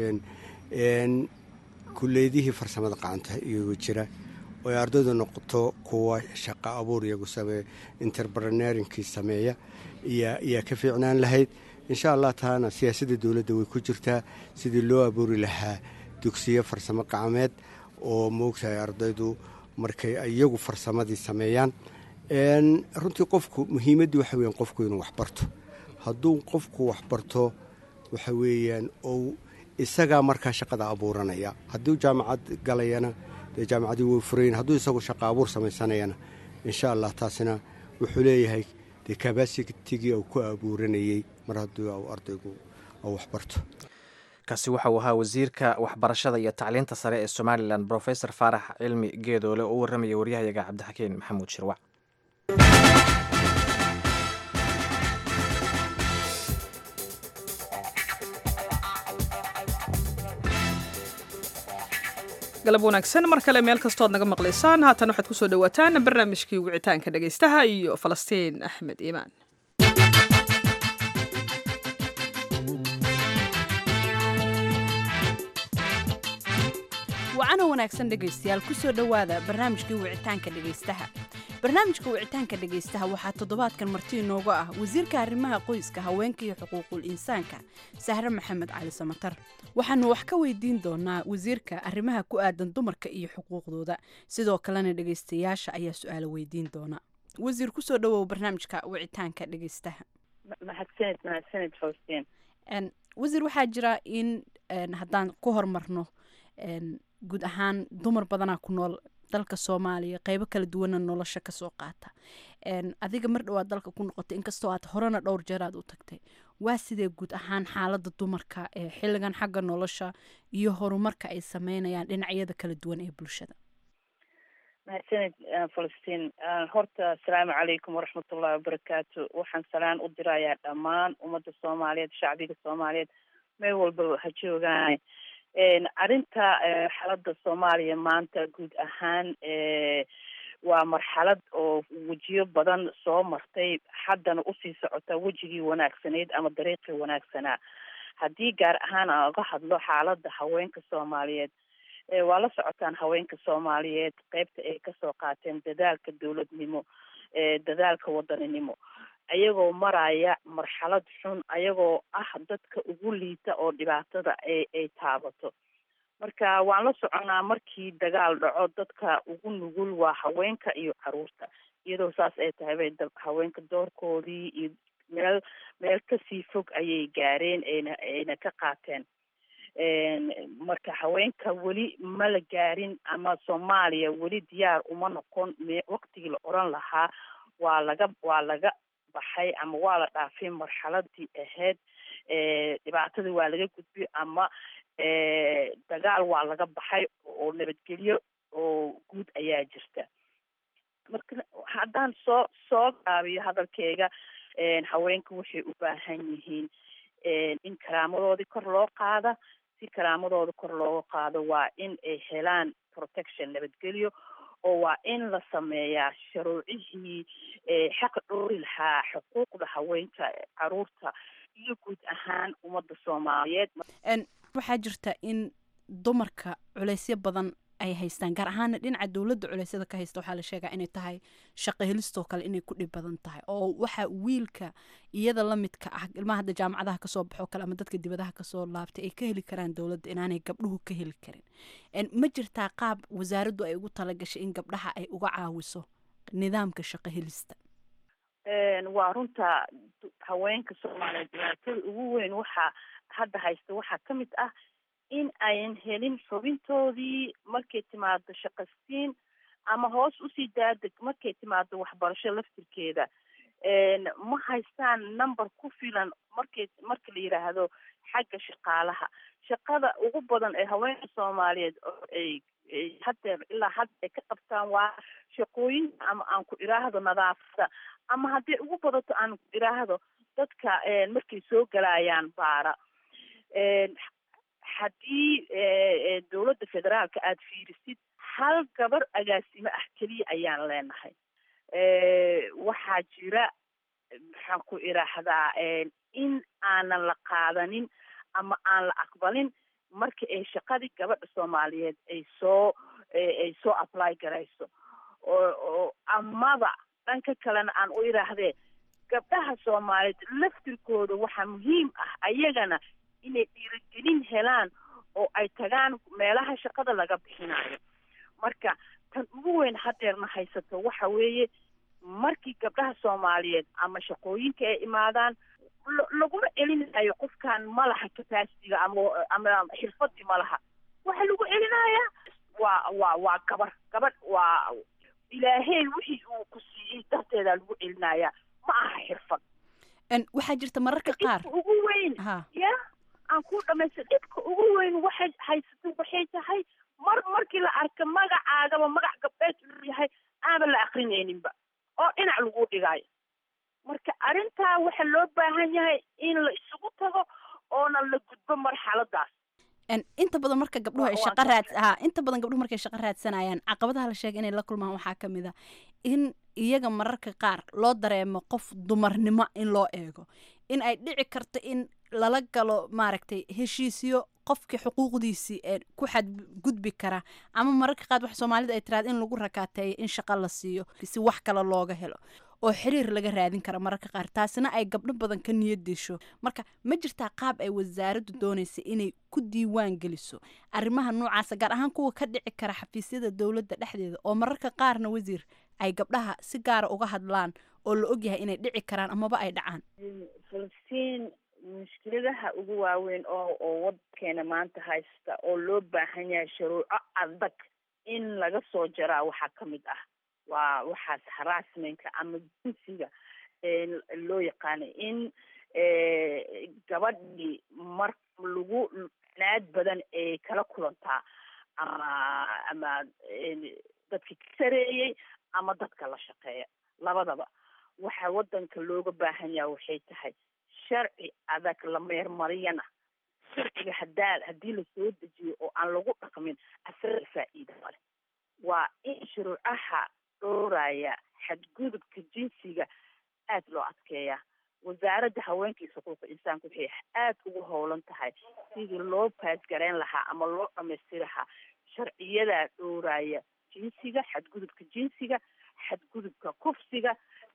kuleydihii farsamada qacanta iyagoo jira oo ay ardaydu noqoto kuwa shaqo abuur iyagu sameeya interpreneurinkii sameeya ayaa ka fiicnaan lahayd insha allah taana siyaasadda dowladda way ku jirtaa sidii loo abuuri lahaa dugsiyo farsamo qacameed oo moogtahay ardaydu markay iyagu farsamadii sameeyaan runtii qofku muhiimaddii waxa weeyaan qofku inuu waxbarto hadduu qofku waxbarto waxa weeyaan ou isagaa markaa shaqada abuuranaya hadduu jaamacad galayana dee jaamacadii way furayn hadduu isagu shaqo abuur samaysanayana insha allah taasina wuxuu leeyahay dee kabasitigii uu ku abuuranayey mar haddii ardaygu uu waxbarto kaasi waxa uu ahaa wasiirka waxbarashada iyo tacliinta sare ee somalilan brofesor faarax cilmi geedoole oo u warramaya waryahayaga cabdixakiin maxamuud shirwac galab wanaagsan mar kale meel kastood naga maqlaysaan haatan waxaad kusoo dhawaataan barnaamijkii wicitaanka dhegaystaha iyo falastiin axmed iimaan wacana wanaagsan dhegaystayaal kusoo dhowaada barnaamijkii wicitaanka dhegaystaha barnaamijka wicitaanka dhegaystaha waxaa toddobaadkan marti inoogu ah wasiirka arrimaha qoyska haweenka iyo xuquuqul insaanka sahre maxamed cali samatar waxaanu wax ka weydiin doonaa wasiirka arrimaha ku aadan dumarka iyo xuquuqdooda sidoo kalena dhegaystayaasha ayaa su-aalo weydiin doona wasiir kusoo dhawow barnaamijka wicitaanka dhegaystaha mahadsanid mahadsanid faustiin wasiir waxaa jira in haddaan ku hormarno guud ahaan dumar badanaa ku nool dalka soomaaliya qeybo kala duwana nolosha kasoo qaata adiga mar dhawaad dalka ku noqotay inkastoo aad horena dhowr jeer aad u tagtay waa sidee guud ahaan xaalada dumarka ee xilligan xagga nolosha iyo horumarka ay sameynayaan dhinacyada kala duwan ee bulshada mahadsanid falastiin horta asalaamu calaykum waraxmatullahi wabarakaatu waxaan salaan u dirayaa dhammaan ummadda soomaaliyeed shacbiga soomaaliyeed meel walba ha joogaan arrinta xaaladda soomaaliya maanta guud ahaan waa marxalad oo wejiyo badan soo martay haddana usii socota wejigii wanaagsaneyd ama dariiqii wanaagsanaa haddii gaar ahaan aan uga hadlo xaaladda haweenka soomaaliyeed waa la socotaan haweenka soomaaliyeed qeybta ay kasoo qaateen dadaalka dowladnimo dadaalka wadaninimo ayagoo maraya marxalad xun ayagoo ah dadka ugu liita oo dhibaatada ay ay taabato marka waan la soconaa markii dagaal dhaco dadka ugu nugul waa haweenka iyo caruurta iyadoo saas ay tahay bay haweenka doorkoodii iyo meel meel kasii fog ayay gaareen ayna ayna ka qaateen marka haweenka weli ma la gaarin ama soomaaliya weli diyaar uma noqon me waqtigii la oran lahaa waa laga waa laga baxay ama waa la dhaafay marxaladii ahayd dhibaatadii waa laga gudbay ama dagaal waa laga baxay oo nabadgelyo oo guud ayaa jirta marka haddaan soo soo gaabiyo hadalkeyga haweenka waxay u baahan yihiin in karaamadoodii kor loo qaada si karaamadooda kor looga qaado waa in ay helaan protection nabadgelyo oo waa in la sameeyaa sharuucihii xaqa dhoori lahaa xuquuqda haweenka caruurta iyo guud ahaan ummadda soomaaliyeed waxaa jirta in dumarka culeysyo badan ay haystaan gaar ahaana dhinaca dowladda culeysyada ka haysta waxaa la sheegaa inay tahay shaqo helistoo kale inay ku dhib badan tahay oo waxa wiilka iyada la midka ah ilmaha hadda jaamacadaha kasoo baxo kale ama dadka dibadaha kasoo laabtay ay ka heli karaan dowladda inaanay gabdhuhu ka heli karin ma jirtaa qaab wasaaraddu ay ugu talagashay in gabdhaha ay uga caawiso nidaamka shaqo helista waa runta haweenka soomaaliyeed dhibaatada ugu weyn waxaa hadda haysta waxaa ka mid ah in ayan helin xubintoodii markay timaado shaqasiin ama hoos usii daadeg markay timaado waxbarasho laftirkeeda ma haystaan number ku filan markay marka la yidhaahdo xagga shaqaalaha shaqada ugu badan ee haweenka soomaaliyeed oo ay haddeer ilaa hadda ay ka qabtaan waa shaqooyinka ama aan ku idhaahdo nadaafada ama hadday ugu badato aan ku idhaahdo dadka markay soo galayaan baara haddii dowladda federaalka aada fiirisid hal gabar agaasimo ah keliya ayaan leenahay waxaa jira maxaan ku idhaahdaa in aanan la qaadanin ama aan la aqbalin marka ay shaqadii gabadha soomaaliyeed ay soo ay soo apply garayso oo oo amaba dhanka kalena aan u idhaahdee gabdhaha soomaaliyeed laftirkooda waxaa muhiim ah ayagana inay dhiirigelin helaan oo ay tagaan meelaha shaqada laga bixinayo marka tan ugu weyn hadeerna haysato waxa weeye markii gabdhaha soomaaliyeed ama shaqooyinka ay imaadaan laguma celinayo qofkan malaha capacitiga ama ama xirfadii malaha waxa lagu celinayaa waa waa waa gabar gabadh waa ilaahey wixii uu ku siiyey darteedaa lagu celinayaa ma aha xirfad waxaa jirta mararka qaar ugu weyn ya aan ku dhamaysta dhibka ugu weyn waxay haysato waxay tahay mar markii la arka magacaagaba magac gabdheed uu yahay aanba la akrinayninba oo dhinac lagu dhigayo marka arrintaa waxa loo baahan yahay in la isugu tago oona la gudbo marxaladaas inta badan marka gabdhuhu ay shaqa raad ha inta badan gabdhuhu markay shaqa raadsanayaan caqabadaha la sheegay inay la kulmaan waxaa ka mid a in iyaga mararka qaar loo dareemo qof dumarnimo in loo eego in ay dhici karto in lala galo maaragtay heshiisyo qofkii xuquuqdiisii ee ku xadgudbi kara ama mararka qaar wax soomaalida ay tiraada in lagu rakaateeyo in shaqa la siiyo si wax kale looga helo oo xiriir laga raadin kara mararka qaar taasina ay gabdho badan ka niyad disho marka ma jirtaa qaab ay wasaaraddu doonaysa inay ku diiwaan geliso arrimaha noocaasa gaar ahaan kuwa ka dhici kara xafiisyada dowladda dhexdeeda oo mararka qaarna wasiir ay gabdhaha si gaara uga hadlaan oo la ogyahay inay dhici karaan amaba ay dhacaan falastiin mushkiladaha ugu waaweyn oo oo wadankeena maanta haysta oo loo baahan yahay shuruuco adag in laga soo jaraa waxaa ka mid ah waa waxaas harassmentka ama jinsiga loo yaqaano in gabadhii mar lagu naad badan ay kala kulantaa ama ama dadkii ka sareeyey ama dadka la shaqeeya labadaba waxa wadanka looga baahan yaha waxay tahay sharci adag la meermariyana sharciga hadaa haddii lasoo dejiyo oo aan lagu dhaqmin asaga faa'iida male waa in shuruucaha dhooraya xadgudubka jinsiga aad loo adkeeyaa wasaaradda haweenka iyo xuquuqa insaanka waxay aad ugu howlan tahay sidii loo baasgareyn lahaa ama loo dhamaystiri lahaa sharciyadaa dhooraya jinsiga xadgudubka jinsiga xadgudubka kufsiga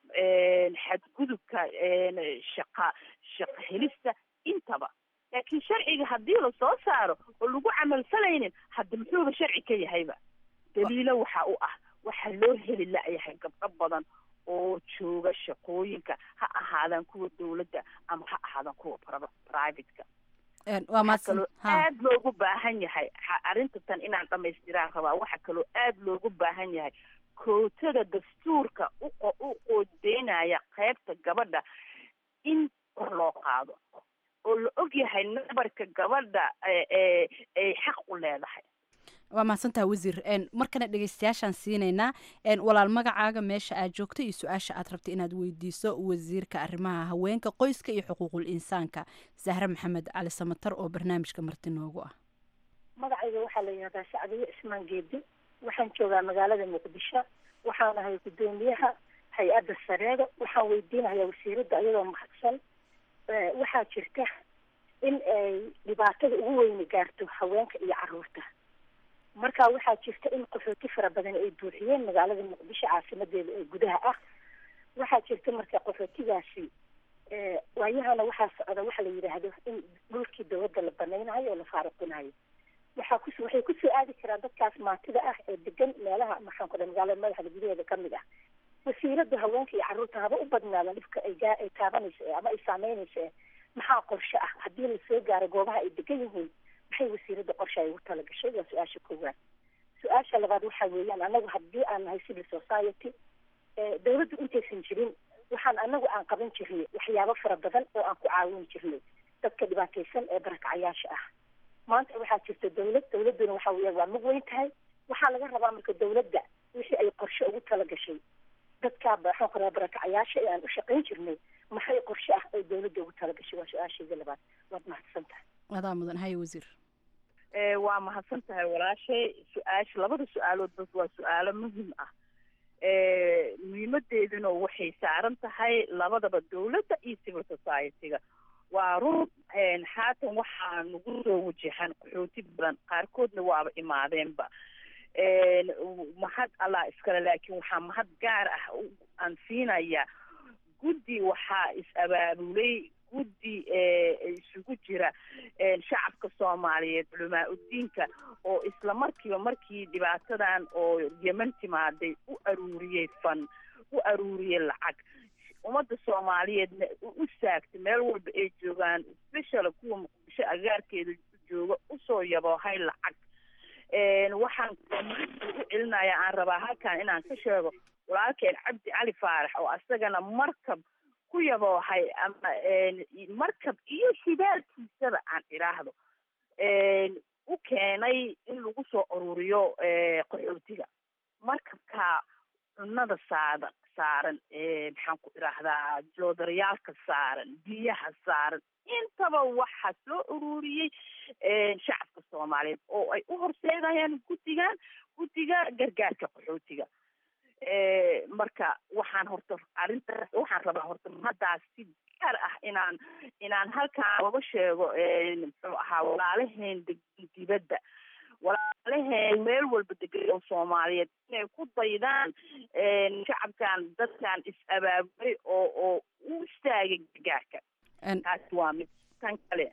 xadgudubka shaqa shaqa helista intaba laakiin sharciga haddii lasoo saaro oo lagu camalfalaynin hadda muxuuba sharci ka yahayba daliilo waxa u ah waxaa loo heli la-yahay gabdho badan oo jooga shaqooyinka ha ahaadaan kuwa dowladda ama ha ahaadaan kuwa privateka waxaa kaloo aad loogu baahan yahay arrinta tan inaan dhamaystiraan rabaa waxaa kaloo aad loogu baahan yahay kootada dastuurka u qoodeynaya qaybta gabadha in kor loo qaado oo la og yahay nabarka gabadha ay xaq u leedahay waa mahadsantaha wasiir markana dhegeystayaashaan siinaynaa walaal magacaaga meesha aad joogto iyo su-aasha aad rabta inaad weydiiso wasiirka arrimaha haweenka qoyska iyo xuquuqul insaanka zahre maxamed cali samatar oo barnaamijka marti noogu ah magacayga waxaa la yihahdaa sacdiye cismaan geedi waxaan joogaa magaalada muqdisho waxaan ahay guddoomiyaha hay-adda sareeda waxaan weydiinayaa wasiiradda iyadoo mahadsan waxaa jirta in ay dhibaatada ugu weyni gaarto haweenka iyo caruurta marka waxaa jirta in qaxooti fara badan ay buuxiyeen magaalada muqdisho caasimadeeda ee gudaha ah waxaa jirta marka qaxootigaasi waayahana waxaa socda waxa la yidhaahdo in dhulkii dawladda la banaynayo oo la faaruqinayo waxaa kus waxay kusoo aadi karaan dadkaas maatida ah ee degan meelaha maxaan ku dhaha magaalada madaxda gudaheeda kamid ah wasiirada haweenka iyo carruurta haba u badnaada dhibka ay gaa ay taabanayso ee ama ay saameynayso ee maxaa qorshe ah haddii lasoo gaaro goobaha ay degan yihiin maxay wasiirada qorshe ay ugu talagashay waa su-aasha koowaad su-aasha labaad waxa weeyaan anagu haddii aan nahay civil society ee dawladdu intaysan jirin waxaan anagu aan qaban jirnay waxyaabo fara badan oo aan ku caawin jirnay dadka dhibaataysan ee barakacayaasha ah maanta waxaa jirta dawlad dawladduna waxa weeya waa mug weyn tahay waxaa laga rabaa marka dawladda wixii ay qorshe ugu talagashay dadka maxaan ku rabaa barakacayaasha ee aan u shaqayn jirnay maxay qorshe ah ay dawladda ugu talagashay waa su-aasheeda labaad waad mahadsan tahay adaa mudan haye wasiir ee waa mahadsan tahay walaashay su-aasha labada su-aaloodba waa su-aalo muhiim ah ee muhiimadeeduna waxay saaran tahay labadaba dawladda iyo civil society-ga waa run haatan waxaa nagu soo wajahan qaxooti badan qaarkoodna waaba imaadeenba mahad allah iskale laakiin waxaa mahad gaar ah aan siinaya guddi waxaa is-abaabulay guddi isugu jira shacabka soomaaliyeed culamaa udiinka oo isla markiiba markii dhibaatadan oo yeman timaaday u aruuriyey fan u aruuriyey lacag ummadda soomaaliyeedna u saagtay meel walba ay joogaan special kuwa muqdisho agaarkeeda jooga usoo yaboohay lacag waxaan u celinaya aan rabaa halkan inaan ka sheego walaalkeen cabdi cali faarax oo asagana markab ku yaboohay ama markab iyo shidaalkiisaba aan idhaahdo u keenay in lagu soo ururiyo qaxootiga markabka cunada saada saaran maxaan ku idhaahdaa joodariyaalka saaran biyaha saaran intaba waxaa soo ururiyey shacabka soomaaliyeed oo ay u horseedayaan guddigan guddiga gargaarka qaxootiga marka waxaan horta arrintaas waxaan rabaa horta haddaas si gaar ah inaan inaan halkaan uga sheego muxuu ahaa walaalaheen degan dibadda walaalaheen meel walba degan oo soomaaliyeed inay ku daydaan shacabkan dadkan is-abaabulay oo oo u istaagay gargaarka taasi waa mid tan kale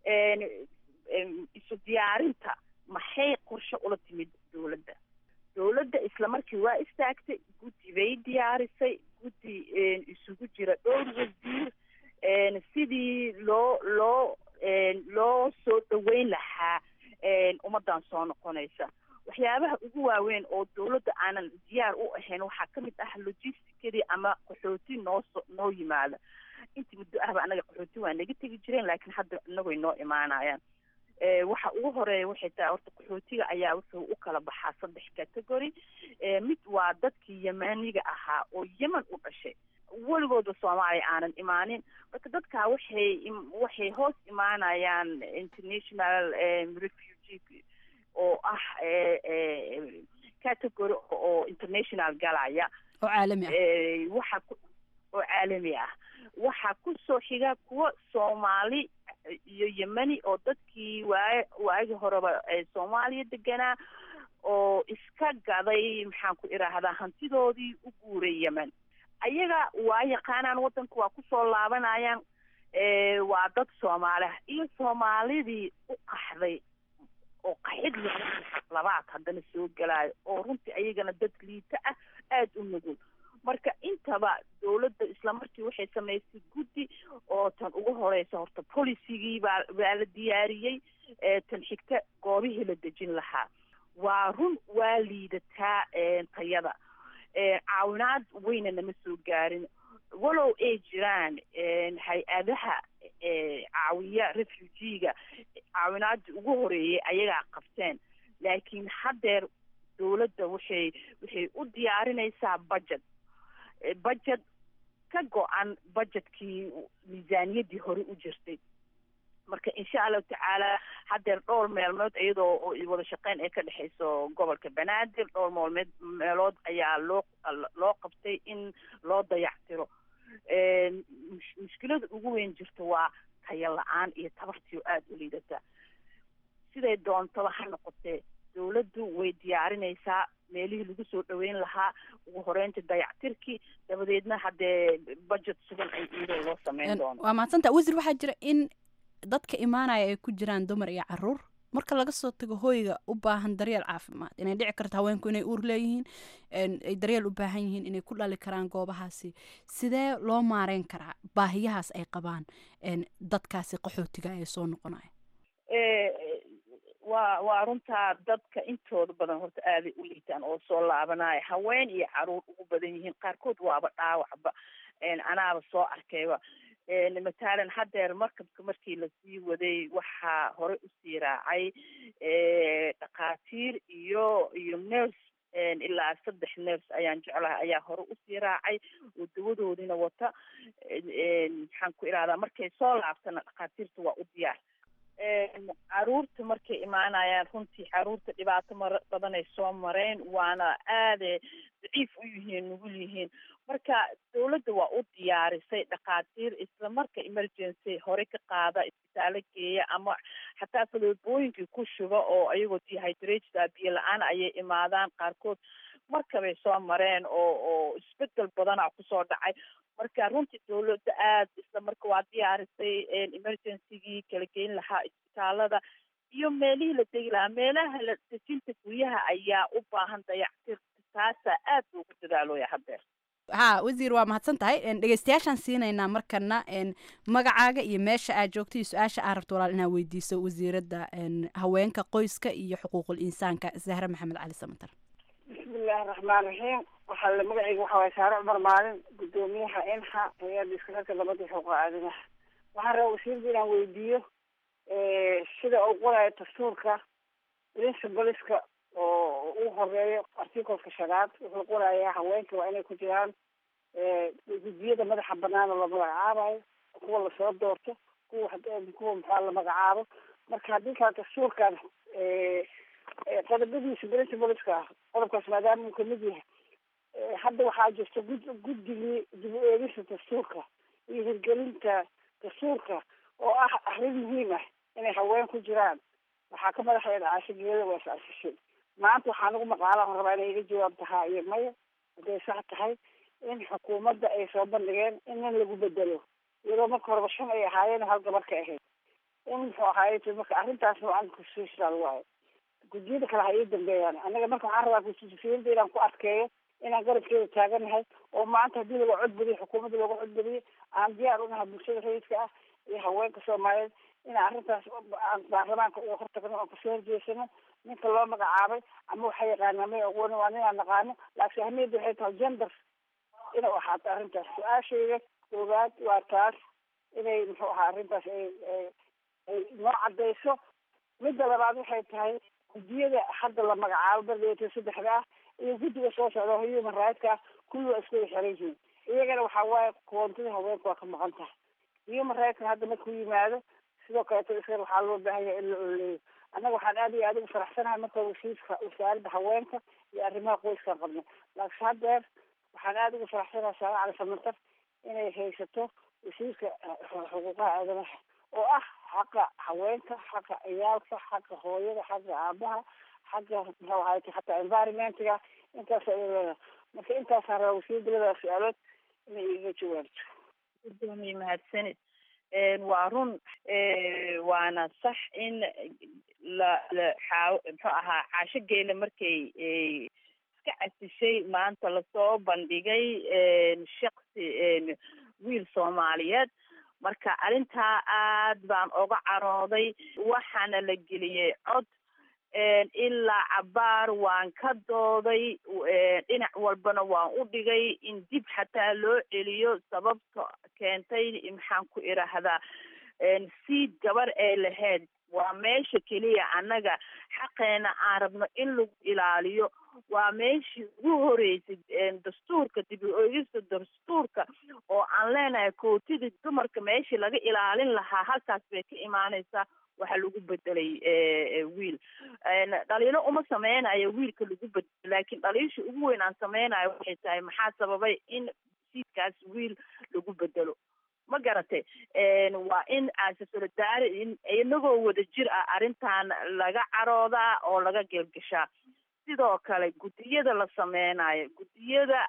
isu diyaarinta maxay qorshe ula timid dawladda dawladda isla markii waa istaagtay guddi bay diyaarisay guddi isugu jira dhowr wasiir sidii loo loo loo soo dhaweyn lahaa ummaddan soo noqonaysa waxyaabaha ugu waaweyn oo dawladda aanan diyaar u ahayn waxaa ka mid ah logisticadii ama qaxooti noo so noo yimaada intii muddo ahba anaga qaxooti waa naga tegi jireen laakiin hadda inagoy noo imaanayaan waxa ugu horeeya waxay tahay horta qaxootiga ayaa wuxuu u kala baxaa saddex category mid waa dadkii yemaniga ahaa oo yemen u dhashay weligooda soomaaliya aanan imaanin marka dadkaa waxay waxay hoos imaanayaan international refugee oo ah category oo international galaya oo caalami ah waxa oo caalami ah waxaa kusoo xiga kuwa soomaali iyo yemeni oo dadkii waa waagi horeba soomaaliya deganaa oo iska gaday maxaan ku idhaahdaa hantidoodii u guuray yemen ayaga waa yaqaanaan waddanka waa kusoo laabanayaan waa dad soomaali ah iyo soomaalidii u qaxday oo qaxid labaad haddana soo gelaayo oo runtii ayagana dad liita ah aada u nugul marka intaba dawladda islamarkii waxay samaysay guddi oo tan ugu horeysa horta policygii baa baa la diyaariyey tan xigta goobihii la dejin lahaa waa run waa liidataa tayada caawinaad weyna nama soo gaarin walow ay jiraan hay-adaha caawiya refugiga caawinaadii ugu horeeyay ayagaa qabteen laakiin haddeer dawladda waxay waxay u diyaarinaysaa budget budget ka go-an budgetkii miisaaniyaddii hore u jirtay marka insha allahu tacaala haddeer dhowr meelmood iyadoo wada shaqeyn ay ka dhexeyso gobolka banaadir dhowr meelmeed meelood ayaa loo loo qabtay in loo dayactiro mushkilada ugu weyn jirta waa tayo la-aan iyo tabartii oo aada u liidata siday doontaba ha noqotee dawladdu way diyaarinaysaa meelihii lagu soo dhaweyn lahaa ugu horeynta dayactirkii dabadeedna haddee budget sugan ay iyadoo loo sameyn doono waa mahadsanta wasiir waxaa jira in dadka imaanaya ay ku jiraan dumar iyo caruur marka laga soo tago hoyga u baahan daryeel caafimaad inay dhici karto haweenku inay uur leeyihiin ay daryeel u baahan yihiin inay ku dhali karaan goobahaasi sidee loo maareyn karaa baahiyahaas ay qabaan dadkaasi qaxootiga ee soo noqonaya waa waa runtaa dadka intooda badan horta aaday u liitaan oo soo laabanaya haween iyo caruur ugu badan yihiin qaarkood waaba dhaawacba anaaba soo arkayba matalan haddeer markabka markii lasii waday waxaa hore usii raacay dhakhaatiir iyo iyo nurse ilaa saddex nurse ayaan jeclahay ayaa hore usii raacay oo dawadoodina wata maxaan ku irahdaa markay soo laabtana dhakhaatiirta waa u diyaar caruurta markay imaanayaan runtii caruurta dhibaato mar badanay soo mareen waana aade daciif u yihiin nugul yihiin marka dawladda waa u diyaarisay dhakhaatiir isla marka emergency hore ka qaada isbitaalo geeya ama xataa faloobooyinkii ku shuba oo ayagoo dehydrated biyo la-aan ayay imaadaan qaarkood markabay soo mareen oo oo isbedel badana kusoo dhacay marka runtii dawladda aada isla marka waa diyaarisay emergencygii kala geyn lahaa isbitaalada iyo meelihii la degi lahaa meelaha la dejinta guryaha ayaa u baahan dayactir taasaa aad loogu dadaalooya haddeer ha wasiir waa mahadsan tahay dhegeystayaashaan siinaynaa markana magacaaga iyo meesha aad joogto iyo su-aasha aa rabto walaal inaad weydiiso wasiiradda haweenka qoyska iyo xuquuqul insaanka zahre maxamed cali samatar bismillahi raxmaan raxiim waxaa la magacayga waxa waye saare cumar maalin guddoomiyaha inha hay-adda iskararka labada xuquuqa aadamaha waxaan rabaa wasiirda inaan weydiiyo sida uu qorayo dastuurka principalska oo ugu horeeyo articolka shanaad wuxuu qorayaa haweenka waa inay ku jiraan gudiyada madaxa banaan oo la magacaabayo kuwa lasoo doorto kuwa kuwa maxaa la magacaabo marka haddii kale dastuurkan qodobadiisa principalska ah qodobkaas maadaama uu kamid yahay hadda waxaa jirta gud guddigii dib u eegista dastuurka iyo hirgelinta dastuurka oo ah arrin muhiim ah inay haween ku jiraan waxaa ka madaxeeda caasho geela waa is asishay maanta waxaa nagu maqaalaan rabaa inay iga jawaab tahaa iyo maya hadday sax tahay in xukuumadda ay soo bandhigeen in nin lagu bedelo iyadoo marka horeba shan ay ahaayeen hal gabar ka ahayd in muxuu ahaay marka arrintaas noocan constitutional waayo guddiyada kale ha ii dambeeyaan annaga marka waxaan rabaa constitutionada inaan ku adkeeyo inaan garabkeeda taaganahay oo maanta haddii laga codbadiyo xukuumadda looga codbadiyo aan diyaar unahay bulshada rayidka ah iyo haweenka soomaaliyeed inaan arrintaas aan baarlamaanka uga hortagno oon kasoo horjeesano ninka loo magacaabay ama waxa yaqaana may aqooni waa nin aan naqaano laakiin ahmiyadda waxay tahay gender inay ahaato arrintaas su-aashayda koowaad waa taas inay muxuu ahaa arrintaas ay ay noo cadayso midda labaad waxay tahay guddiyada hadda la magacaabo bardeeto saddexda ah iyo guddiga soo socda human rightska kulli waa isku xiran yihiin iyagana waxaa waaye koontida haweenka waa ka maqan tahay human rightska hadda markuu yimaado sidoo kaleeto isga waxaa loo baahan yahay in la oleeyo annaga waxaan aad iyo aad ugu faraxsanahay marka wasiirka wasaaradda haweenka iyo arrimaha qoyskaan qabno laakiin haddeer waxaan aad ugu faraxsanahay saala cali samantar inay haysato wasiirka xuquuqaha aadamaha oo ah xaqa haweenka xaqa ciyaalka xaqa hooyada xaqa aabaha xaqa muxuu ahayta xataa environmentiga intaas ay leedahay marka intaasaan rabaa wasiirda ladaa su-aalood inay iga jawaabto gudoomiye mahadsanid waa run waana sax in la la xaa muxuu ahaa caasho geele markay iska casishay maanta lasoo bandhigay shaksi wiil soomaaliyeed marka arrintaa aad baan oga carooday waxaana la geliyey cod ilaa cabaar waan ka dooday dhinac walbana waan u dhigay in dib xataa loo celiyo sababta keentay maxaan ku idhaahdaa siid gabar ee lahayd waa meesha keliya annaga xaqeena aan rabno in lagu ilaaliyo waa meeshii ugu horeysay dastuurka dib u eegista dastuurka oo aan leenahay kootidii dumarka meeshii laga ilaalin lahaa halkaas bay ka imaaneysaa waxaa lagu bedelay wiil dhaliilo uma sameynayo wiilka lagu bedelo laakiin dhaliisha ugu weyn aan sameynayo waxay tahay maxaa sababay in siidkaas wiil lagu bedelo ma garatay waa in aasasolidaari inagoo wada jir ah arrintan laga caroodaa oo laga geelgashaa sidoo kale guddiyada la sameynayo guddiyada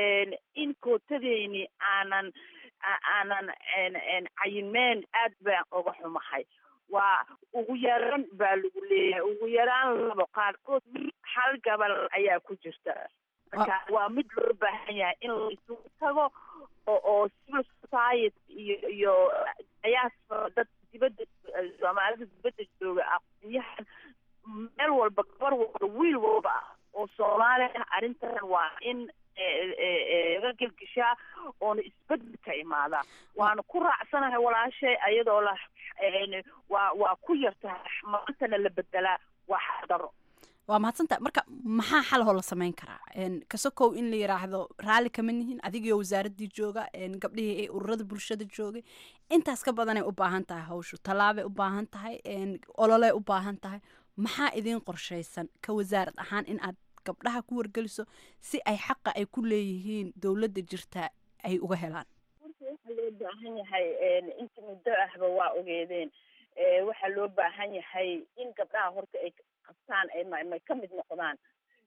in kootadeeni aanan aanan cayimeen aad baan oga xumahay waa ugu yaraan baa lagu leeyahay ugu yaraan labo qaarkood hal gabal ayaa ku jirta marka waa mid loo baahan yahay in la isugu tago oo oo civil society iyo iyo diaspora dad dibadda soomaalida dibadda jooga aqoonyahan meel walba gabar walba wiil walba ah oo soomaali ah arrintan waa in laga gelgishaa oona isbedel ka imaadaa waana ku raacsanahay walaashay ayadoo la waa waa ku yartahay maantana la bedelaa waa xadaro waa mahadsanta marka maxaa xalahoo la samayn karaa kasokow in la yiraahdo raalli kama nihin adigio wasaaradii jooga gabdhihii ee ururada bulshada joogay intaas ka badanay u baahan tahay hawshu tallaabay u baahan tahay ololey u baahan tahay maxaa idiin qorshaysan ka wasaarad ahaan in aad gabdhaha ku wargeliso si ay xaqa ay ku leeyihiin dowladda jirta ay uga helaan waxaa loo baahan yahay inta muddo ahba waa ogeedeen waxaa loo baahan yahay in gabdhaha horta ay qabtaan ay may ka mid noqdaan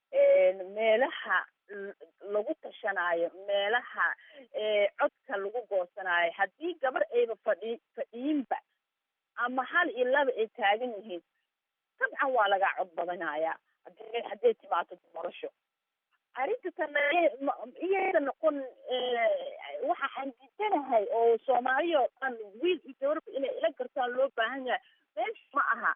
meelaha lagu tashanaayo meelaha codka lagu goosanaayo haddii gabar ayba fadhi fadhiinba ama hal iyo laba ay taagan yihiin dabcan waa lagaa cod badanayaa hadday hadday timaado doorasho arrinta tana iyaysa noqon waxa aan diidanahay oo soomaaliya oo dhan wiil iyo gabarba inay ila gartaan loo baahan yahay meesha ma aha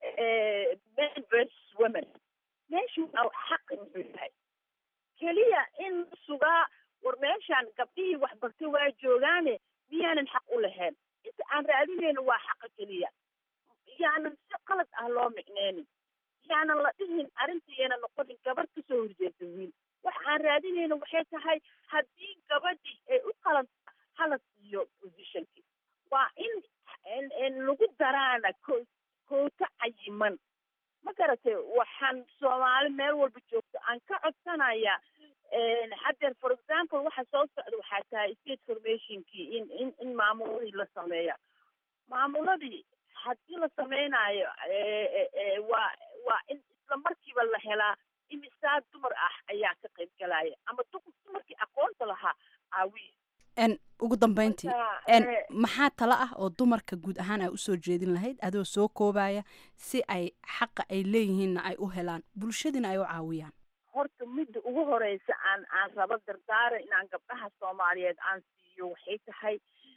men versus women meeshu waa xaqi muxuu yahay keliya in sugaa war meeshaan gabdhihii waxbartay waa joogaane miyaanan xaq u lahayn inta aan raadinayno waa xaqa keliya yaanan si qalad ah loo micneynin yaanan la dhihin arrintaiyana noqonin gabar kasoo horjeeda wiil waxa aan raadinayno waxay tahay haddii gabadhii ay u qalanta hala siiyo positionkii waa in in lagu daraana ko koota cayiman ma garatay waxaan soomaali meel walba joogto aan ka codsanaya haddeer for example waxa soo socda waxaa tahay state formationkii in in in maamuladii la sameeya maamuladii haddii la sameynaayo waa waa in isla markiiba la helaa imisaa dumar ah ayaa ka qayb galaya ama dumarkii aqoonta lahaa aawiya n ugu dambeyntii n maxaa talo ah oo dumarka guud ahaan ay usoo jeedin lahayd adoo soo koobaya si ay xaqa ay leeyihiinna ay u helaan bulshadiina ay u caawiyaan horta midda ugu horeysa aan aan rabo dardaara inaan gabdhaha soomaaliyeed aan siiyo waxay tahay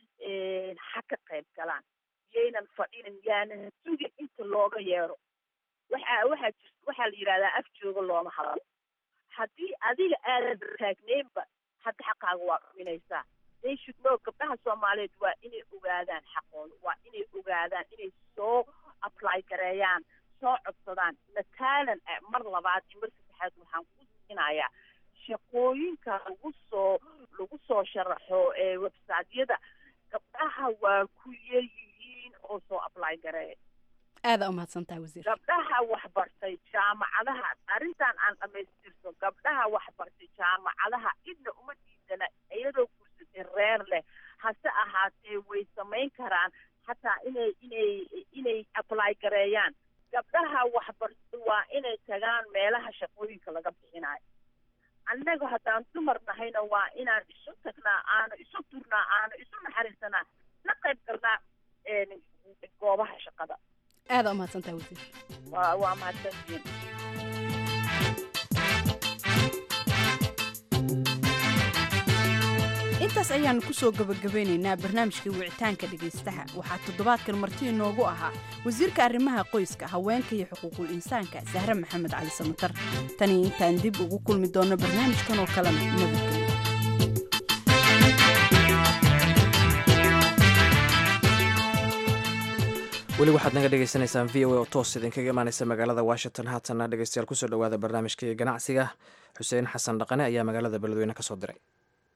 ha ka qayb galaan yaynan fadhinin yaanan sugin inta looga yeero waxa waxaa jir waxaa la yidhahdaa af jooga looma hadlo haddii adiga aadan taagneynba hadda xaqaaga waa dhuminaysaa they should know gabdhaha soomaaliyeed waa inay ogaadaan xaqooda waa inay ogaadaan inay soo apply gareeyaan soo codsadaan mataalan mar labaad iyo mar saddexaad waxaan ku siinayaa shaqooyinka lagu soo lagu soo sharaxo ee websiteyada gabdhaha waa ku yaryihiin oo soo apply gareeya aada umahadsantahay wasiir gabdhaha waxbartay jaamacadaha arrintan aan dhamaystirto gabdhaha waxbartay jaamacadaha cidna uma diidana iyadoo gursatay reer leh hase ahaatee way samayn karaan hataa inay inay inay apply gareeyaan gabdhaha waxbartay waa inay tagaan meelaha shaqooyinka laga bixinayo annaga haddaan dumar nahayna waa inaan isu tagnaa aanu isu turnaa aanu isu naxariisanaa la qayb galnaa goobaha shaqada aada umahadsantahay wasiir waa waa mahadsantihiin intaas ayaanu kusoo gabagabeynaynaa barnaamijkii wicitaanka dhegaystaha waxaa toddobaadkan marti inoogu ahaa wasiirka arrimaha qoyska haweenka iyo xuquuqul insaanka sahre maxamed cali samatar tanii intaan dib ugu kulmi doonno barnaamijkan oo kalena nabadgelyo weli waxaad naga dhegeysaneysaan v o a oo toos idinkaga imaaneysa magaalada washington haatanna dhegeystayaal kusoo dhawaada barnaamijkii ganacsiga xuseen xasan dhaqane ayaa magaalada beledweyne ka soo diray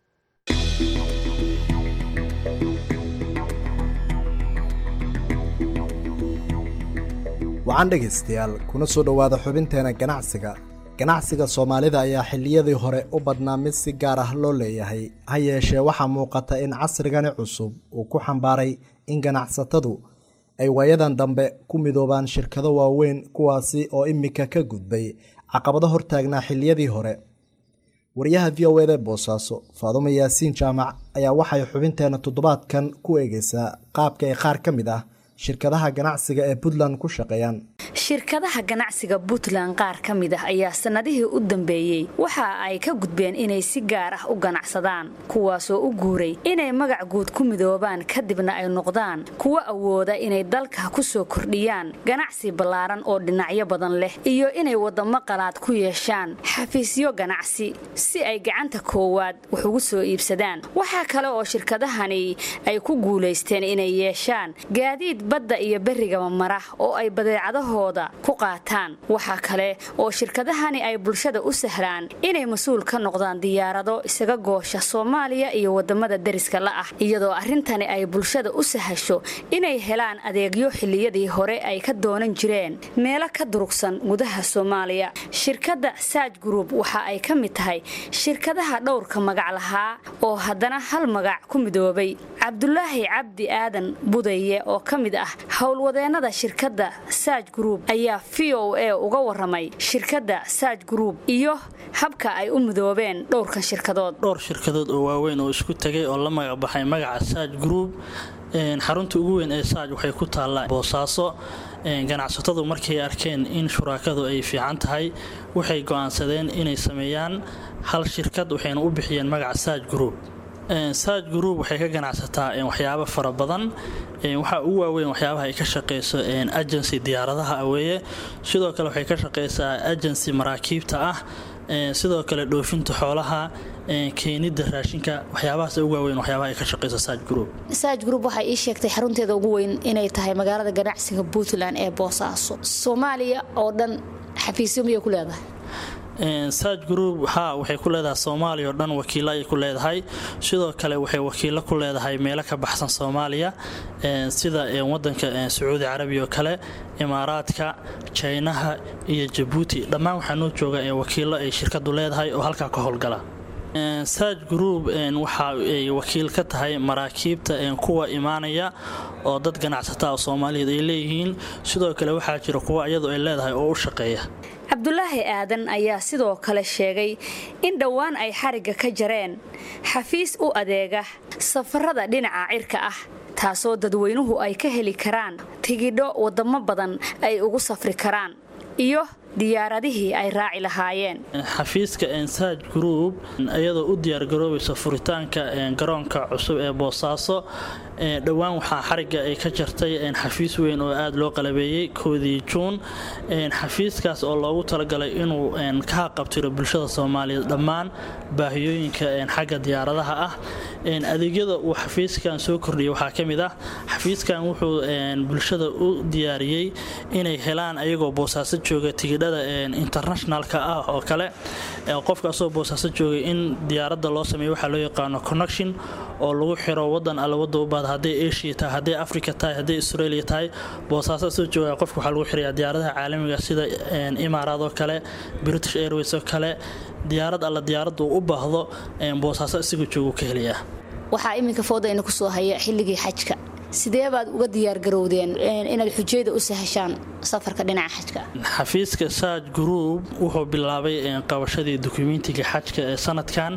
wacan dhegaystayaal kuna soo dhowaada xubinteena ganacsiga ganacsiga soomaalida ayaa xilliyadii hore u badnaa mid si gaar ah loo leeyahay ha yeeshee waxaa muuqata in casrigani cusub uu ku xambaaray in ganacsatadu ay waayadan dambe ku midoobaan shirkado waaweyn kuwaasi oo imika ka gudbay caqabado hortaagnaa xilliyadii hore wariyaha v o eda boosaaso faadumo yaasiin jaamac ayaa waxay xubinteena toddobaadkan ku eegeysaa qaabka ay qaar ka mid ah shirkadaha ganacsiga ee puntland ku shaqeeyaan shirkadaha ganacsiga puntland qaar ka mid ah ayaa sannadihii u dambeeyey waxa ay ka gudbeen inay si gaar ah u ganacsadaan kuwaasoo u guuray inay magac guud ku midoobaan kadibna ay noqdaan kuwo awooda inay dalka ku soo kordhiyaan ganacsi ballaaran oo dhinacyo badan leh iyo inay waddamo qalaad ku yeeshaan xafiisyo ganacsi si ay gacanta koowaad wax ugu soo iibsadaan waxaa kale oo shirkadahani ay ku guulaysteen inay yeeshaan gaadiid badda iyo berrigaba mara oo ay badeecadahooda ku qaataan waxaa kale oo shirkadahani ay bulshada u sahlaan inay mas-uul ka noqdaan diyaarado isaga goosha soomaaliya iyo wadamada deriska la ah iyadoo arrintani ay bulshada u sahasho inay helaan adeegyo xilliyadii hore ay ka doonan jireen meelo ka durugsan gudaha soomaaliya shirkadda saaj group waxa ay ka mid tahay shirkadaha dhowrka magac lahaa oo haddana hal magac ku midoobay cabdulaahi cabdi aadan budaye oo ka mid ah howlwadeennada shirkadda saaj group ayaa v o a uga waramay shirkadda saaj group iyo habka ay u midoobeen dhowrkan shirkadood dhowr shirkadood oo waaweyn oo isku tegay oo la magac baxay magaca saaj group xarunta ugu weyn ee saaj waxay ku taallaa boosaaso ganacsatadu markay arkeen in shuraakadu ay fiican tahay waxay go'aansadeen inay sameeyaan hal shirkad waxayna u bixiyeen magaca saaj group saaj group waxay ka ganacsataa waxyaabo fara badan waxaa ugu waaweyn waxyaabaha ay ka shaqeyso agency diyaaradaha aweeye sidoo kale waxay ka shaqeysaa agency maraakiibta ah sidoo kale dhoofinta xoolaha keenida raashinka waxyaabahaas ugu waaweyn waxyaabaha ay ka shaqeyso saaj group saaj group waxay ii sheegtay xarunteeda ugu weyn inay tahay magaalada ganacsiga puntland ee boosaaso soomaaliya oo dhan xafiisyo miyay ku leedahay saaj group ha waxay ku leedahay soomaaliya oo dhan wakiilo ayay ku leedahay sidoo kale waxay wakiilo ku leedahay meelo ka baxsan soomaaliya sida wadanka sacuudi carabiya oo kale imaaraadka jaynaha iyo jabuuti dhammaan waxaa noo jooga wakiilo ay shirkadu leedahay oo halkaa ka howlgala saaj group waxa ay wakiil ka tahay maraakiibta kuwa imaanaya oo dad ganacsataa oo soomaaliyeed ay leeyihiin sidoo kale waxaa jira kuwa iyadu ay leedahay oo u shaqeeya cabdulaahi aadan ayaa sidoo kale sheegay in dhowaan ay xarigga ka jareen xafiis u adeega safarada dhinaca cirka ah taasoo dadweynuhu ay ka heli karaan tigidho wadamo badan ay ugu safri karaan iyo diyaaradihii ay raaci lahaayeen xafiiska saaj group iyadoo u diyaargaroobaysa furitaanka garoonka cusub ee boosaaso dhowaan waxaa xarigga ay ka jartay xafiis weyn oo aada loo qalabeeyey koodii juun xafiiskaas oo loogu talagalay inuu ka haqabtiro bulshada soomaaliyeed dhammaan baahiyooyinka xagga diyaaradaha ah adeegyada uu xafiiskan soo kordhiyay waxaa ka mid ah xafiiskan wuxuu bulshada u diyaariyey inay helaan ayagoo boosaaso jooga tigidhada internationalka ah oo kale qofkaasoo boosaaso joogay in diyaaradda loo sameeyo waxaa loo yaqaano connection oo lagu xiro wadan alla wada u baada hadday asia tahay hadday africa tahay hadday australia tahay boosaaso soo jooga qofka waxaa lagu xirayaa diyaaradaha caalamiga sida imaaraad oo kale british airways oo kale diyaarad alla diyaaraddu u baahdo boosaaso isagoo joogu ka helayaa waxaa iminka foodayna ku soo haya xilligii xajka sidee baad uga diyaargarowdeen inaad xujayda u sahashaan safarka dhinaca xajka xafiiska saaj group wuxuu bilaabay qabashadii dukumentiga xajka ee sanadkan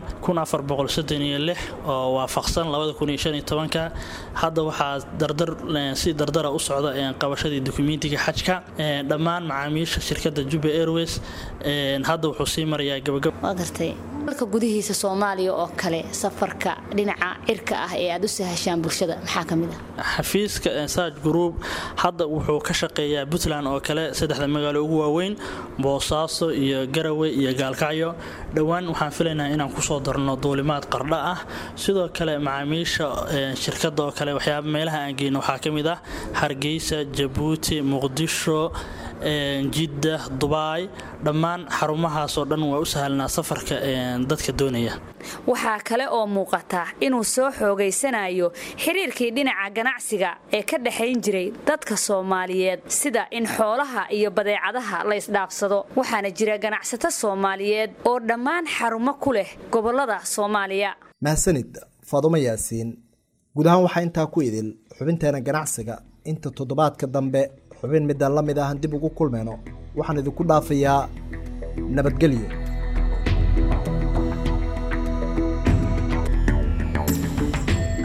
oo waafaqsan hadda waxaa si dardara u socda qabashadii dukumentiga xajka dhammaan macaamiisha shirkada juba airways hadda wuxuu sii marayaa gabagagartay dalka gudihiisa soomaaliya oo kale safarka dhinaca cirka ah ee aad u sahashaan bulshada maxaa ka mid ah xafiiska saaj group hadda wuxuu ka shaqeeyaa puntland oo kale saddexda magaalo ugu waaweyn boosaaso iyo garowe iyo gaalkacyo dhowaan waxaan filaynaa inaan kusoo darno duulimaad qardha ah sidoo kale macaamiisha shirkada oo kale waxyaaba meelaha aan geyno waxaa ka mid ah hargeysa jabuuti muqdisho jidda dubaay dhammaan xarumahaasoo dhan waa u sahalnaa safarka dadka doonaya waxaa kale oo muuqata inuu soo xoogaysanayo xiriirkii dhinaca ganacsiga ee ka dhexayn jiray dadka soomaaliyeed sida in xoolaha iyo badeecadaha la isdhaafsado waxaana jira ganacsato soomaaliyeed oo dhammaan xarumo ku leh gobolada soomaaliya mahadsanid faadumo yaasiin guud ahaan waxaa intaa ku idil xubinteena ganacsiga inta toddobaadka dambe xubin midaan la mid ahan dib ugu kulmayno waxaan idinku dhaafayaa nabadgelyo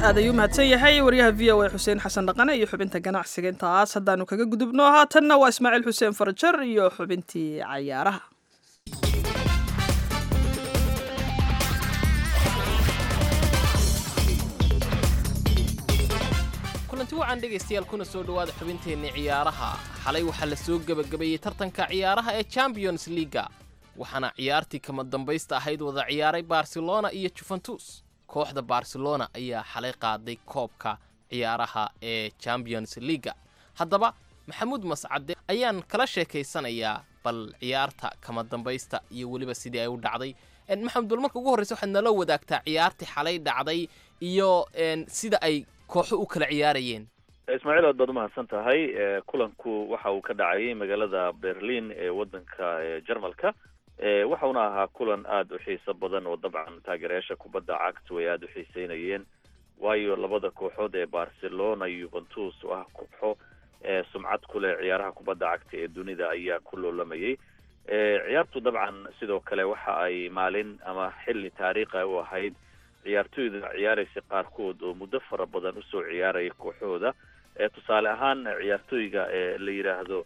aad ayuu mahadsan yahay wariyaha v o a xuseen xasan dhaqane iyo xubinta ganacsiga intaas haddaanu kaga gudubno haatanna waa ismaaciil xuseen farajar iyo xubintii cayaaraha kulanti wacan dhegaystayaal kuna soo dhowaada xubinteenni ciyaaraha xalay waxaa la soo gebagabeeyey tartanka ciyaaraha ee champions leaga waxaana ciyaartii kama dambaysta ahayd wada ciyaaray barcelona iyo juventus kooxda barcelona ayaa xalay qaaday koobka ciyaaraha ee champions leaga haddaba maxamuud mascade ayaan kala sheekaysanayaa bal ciyaarta kama dambaysta iyo weliba sidii ay u dhacday maxamed bal marka ugu horreysa waxaad nala wadaagtaa ciyaartii xalay dhacday iyo sida ay kooxo u kala ciyaarayeen ismaaciil aad baad umahadsan tahay kulanku waxa uu ka dhacayay magaalada berlin ee wadanka jarmalka waxauna ahaa kulan aada u xiiso badan oo dabcan taageerayaasha kubadda cagtu ay aada u xiiseynayeen waayo labada kooxood ee barcelona yuventus oo ah kooxo sumcad ku leh ciyaaraha kubadda cagta ee dunida ayaa ku loolamayay ciyaartu dabcan sidoo kale waxa ay maalin ama xilli taariikha u ahayd ciyaartoyda ciyaaraysa qaarkood oo muddo fara badan usoo ciyaaraya kooxooda tusaale ahaan ciyaartooyga la yidhaahdo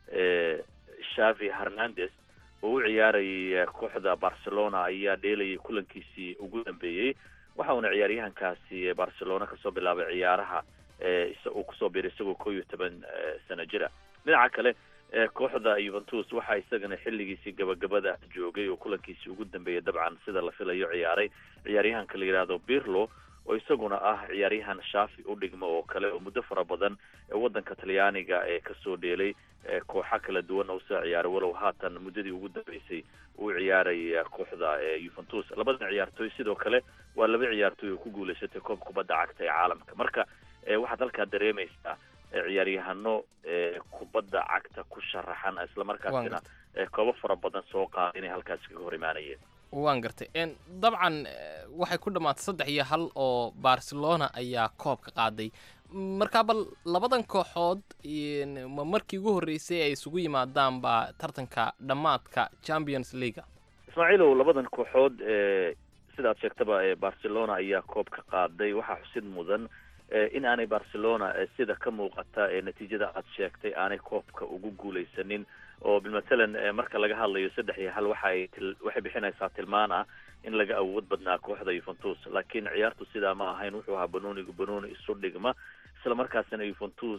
shavi hernandez oo u ciyaarayay kooxda barcelona ayaa dheelayay kulankiisii ugu dambeeyey waxa uuna ciyaaryahankaasi barcelona kasoo bilaabay ciyaaraha uu kusoo biray isagoo koo iyo toban sano jira dhinaca kale kooxda yuventus waxaa isagana xilligiisii gabagabada joogay oo kulankiisii ugu dambeeyay dabcan sida la filayo ciyaaray ciyaaryahanka la yidhaahdo birlo oo isaguna ah ciyaaryahan shaafi u dhigmo oo kale oo muddo fara badan wadanka talyaaniga ee kasoo dheelay kooxa kala duwan oo usoo ciyaaray walow haatan muddadii ugu dambeysay uu ciyaaray kooxda yuventus labadan ciyaartooy sidoo kale waa laba ciyaartooy oo ku guuleysatay koob kubadda cagta ee caalamka marka waxaad halkaa dareemaysaa ciyaaryahano kubadda cagta ku sharaxan islamarkaasina koobo fara badan soo qaada inay halkaasi kaga hor imaanayeen waan gartay dabcan waxay ku dhammaatay saddex iyo hal oo barcelona ayaa koobka qaaday markaa bal labadan kooxood ma markii ugu horreysay ay isugu yimaadaan baa tartanka dhammaadka champions leaga ismaaciilow labadan kooxood sidaad sheegtaba barcelona ayaa koobka qaaday waxaa xusid mudan in aanay barcelona sida ka muuqata ee natiijada aad sheegtay aanay koobka ugu guuleysanin oo bilmatalan marka laga hadlayo saddex iyo hal waxay waxay bixinaysaa tilmaan ah in laga awood badnaa kooxda yuventus laakiin ciyaartu sidaa ma ahayn wuxuu ahaa banoonigu banooni isu dhigma isla markaasina yuventus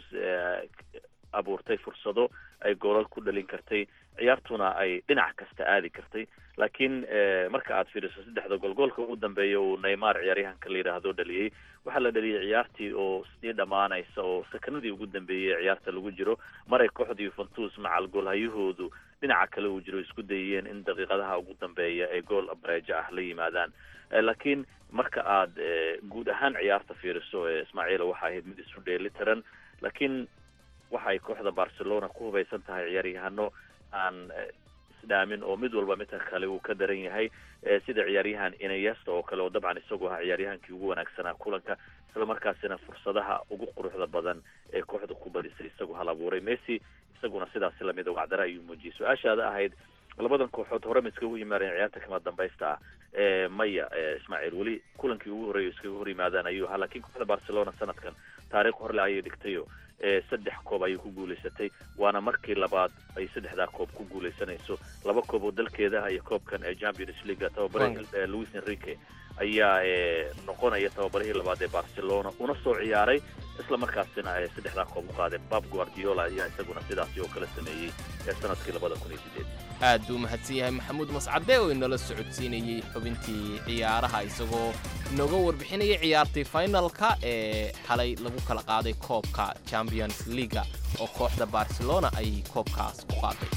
abuurtay fursado ay goolal ku dhalin kartay ciyaartuna ay dhinac kasta aadi kartay laakiin marka aad fiiriso saddexda gool goolka ugu dambeeya uu neymar ciyaaryahanka la yidhaahdo dhaliyey waxaa la dhaliyay ciyaartii oo sii dhammaanaysa oo sakanadii ugu dambeeyey ee ciyaarta lagu jiro maray kooxda yuventus macal goolhayahoodu dhinaca kale uu jiro isku dayeen in daqiiqadaha ugu dambeeya ay gool bareejo ah la yimaadaan laakiin marka aad guud ahaan ciyaarta fiiriso ismaaciil waxa ahayd mid isu dheeli tiran laakiin waxay kooxda barcelona ku hubaysan tahay ciyaaryahano aan isdhaamin oo mid walba midka kale uu ka daran yahay sida ciyaaryahan inayesta oo kale oo dabcan isagoo ahaa ciyaaryahankii ugu wanaagsanaa kulanka isla markaasina fursadaha ugu quruxda badan ee kooxda ku badisay isagoo hal abuuray messi isaguna sidaasi lamid wacdara ayuu muujiyey su-aashaada ahayd labadan kooxood hore ma iskaga yimaadeen ciyaarta kama dambaysta ah maya ismaaciil weli kulankii ugu horreeya iskaga hor yimaadaan ayuu ahaa laakiin kooxda barcelona sanadkan taariikh horle ayay dhigtayo saddex koob ayay ku guuleysatay waana markii labaad ay saddexdaa koob ku guuleysanayso laba koob oo dalkeeda iyo koobkan ee champions league tababare louis enrique ayaa noqonaya tababarihii labaad ee barcelona una soo ciyaaray isla markaasina saddexdaa koob u qaaday bab guardiola ayaa isaguna sidaasi oo kale sameeyey sanadkii labada kun iyo sideed aad buu mahadsan yahay maxamuud mascade oo inala socodsiinayey xubintii ciyaaraha isagoo inooga warbixinayay ciyaartii finalka ee xalay lagu kala qaaday koobka champions leaga oo kooxda barcelona ay koobkaas ku qaaday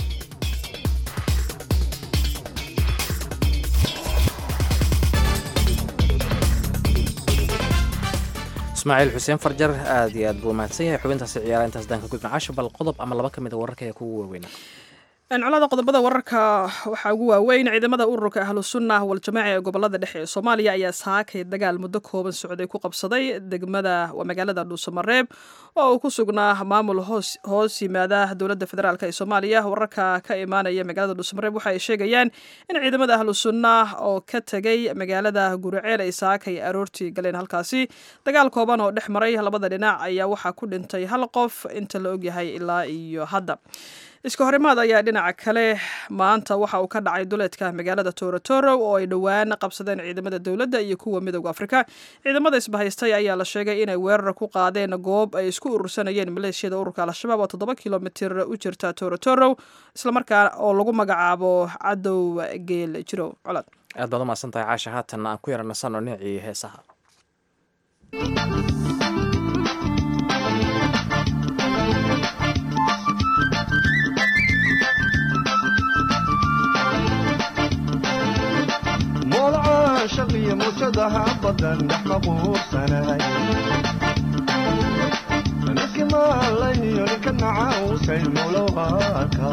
ismaaciil xuseen farjar aad iyo aad buu mahadsan yahay xubintaasi ciyaara intaas daan ka gudma casho bal qodob ama laba ka mid a wararka ee kugu waaweynaa colada qodobada wararka waxaa ugu waaweyn ciidamada ururka ahlusunna waljamaaca ee gobolada dhexe ee soomaaliya ayaa saakay dagaal muddo kooban socday ku qabsaday degmada waa magaalada dhuusamareeb oo uu ku sugnaa maamul hoos yimaada dowladda federaalk ee soomaaliya wararka ka imaanaya magaalada dhuusamareeb waxa ay sheegayaan in ciidamada ahlusunna oo ka tegay magaalada guriceel ay saakay aroortii galeen halkaasi dagaal kooban oo dhex maray labada dhinac ayaa waxaa ku dhintay hal qof inta la ogyahay ilaa iyo hadda iska horimaad ayaa dhinaca kale maanta waxa uu ka dhacay duleedka magaalada torotoro oo ay dhowaan qabsadeen ciidamada dowladda iyo kuwa midooda afrika ciidamada isbahaystay ayaa la sheegay inay weerar ku qaadeen goob ay isku urursanayeen maleeshiyada ururka al-shabaab oo toddoba kilomitir u jirta torotoro islamarkaa oo lagu magacaabo cadow geel jiro colad aad baad umahadsan tahay caasha haatan aan ku yara nasano dhinacii heesaha shaqiyo muujadaha badan dhex maquursanahay niski maalayo ninka nacausay mulowaka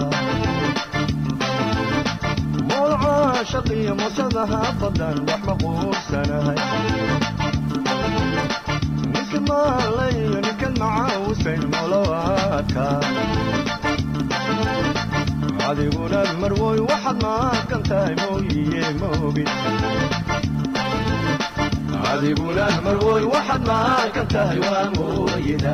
mowlaca shaqiyo muujadaha badan dhex maquursanahay niski maalayo ninka nacausay mulowaka adiguna marwoy waxaad maaqan tahay mooyiye moogi adiguna marwoy waxaad maaqan tahay waa mooyida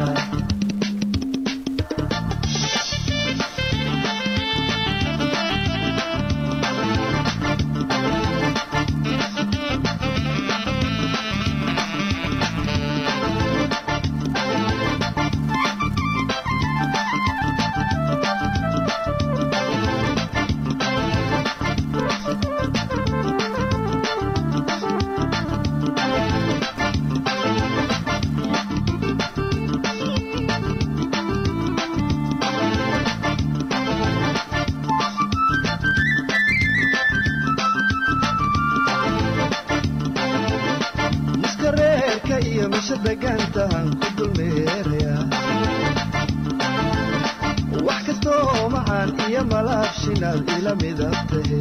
wax kastoo macaan iyo malaabshinaad ila midab tahe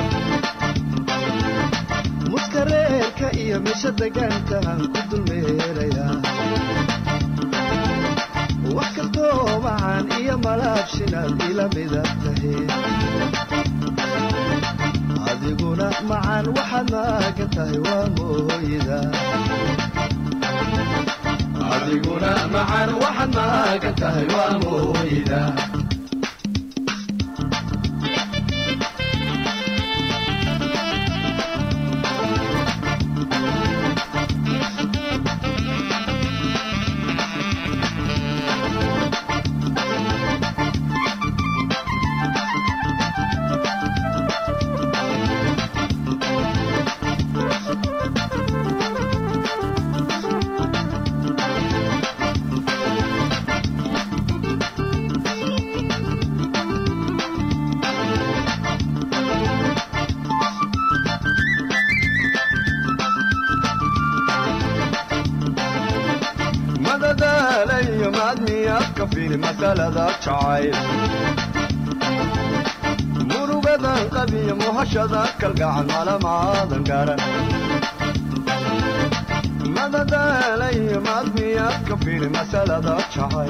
muskareerka iyo misha degaantahan ku dulmeerayaa wax kastoo macaan iyo malaabshinaad ila midab tahe adiguna macaan waxaad maagan tahay waa mooyida adiguna macaan waxaad maagan tahay waa mooyida madadaalayo maadmiyaad ka fili masalada jacayl murugadan qabiyo muhashada kalgacan malamaadan garan madadaalayo maadmiyaad ka fili masalada jacayl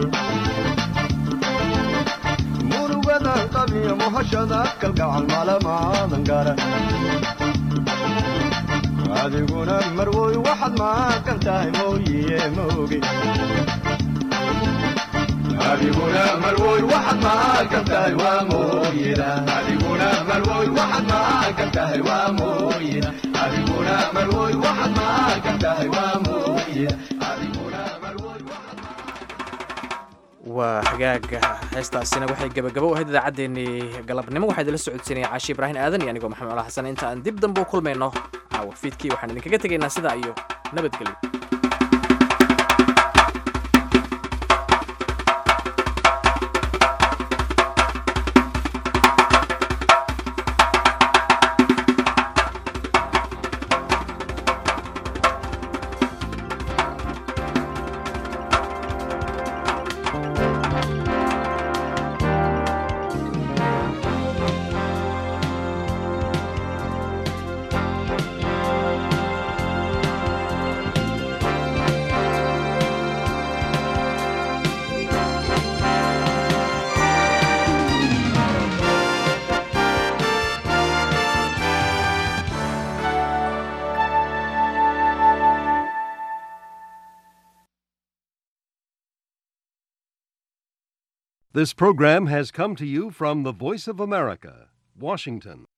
murugadan qabiyo muhashada kalgacan malamaadan garan adiguna marwoy waxaad maaqan tahay mooyiye moogi adiguna marwoy waxaad maaqan tahay waa mooyida adiguna marwoy waxaad maaqan tahay waa mooyida adiguna marwoy waxaad maaqan tahay waa mooyida adiguna waa hagaaga heestaasina waxay gebagabo ahayd idaacaddeenii galabnimo waxaa idinla socodsiinaya caashi ibraahim aadan iyo anigoo maxamed cala xasan inta aan dib dambe u kulmayno caawa fiidkii waxaan idinkaga tegaynaa sidaa iyo nabadgelyo This program has come to you from the Voice of America, Washington.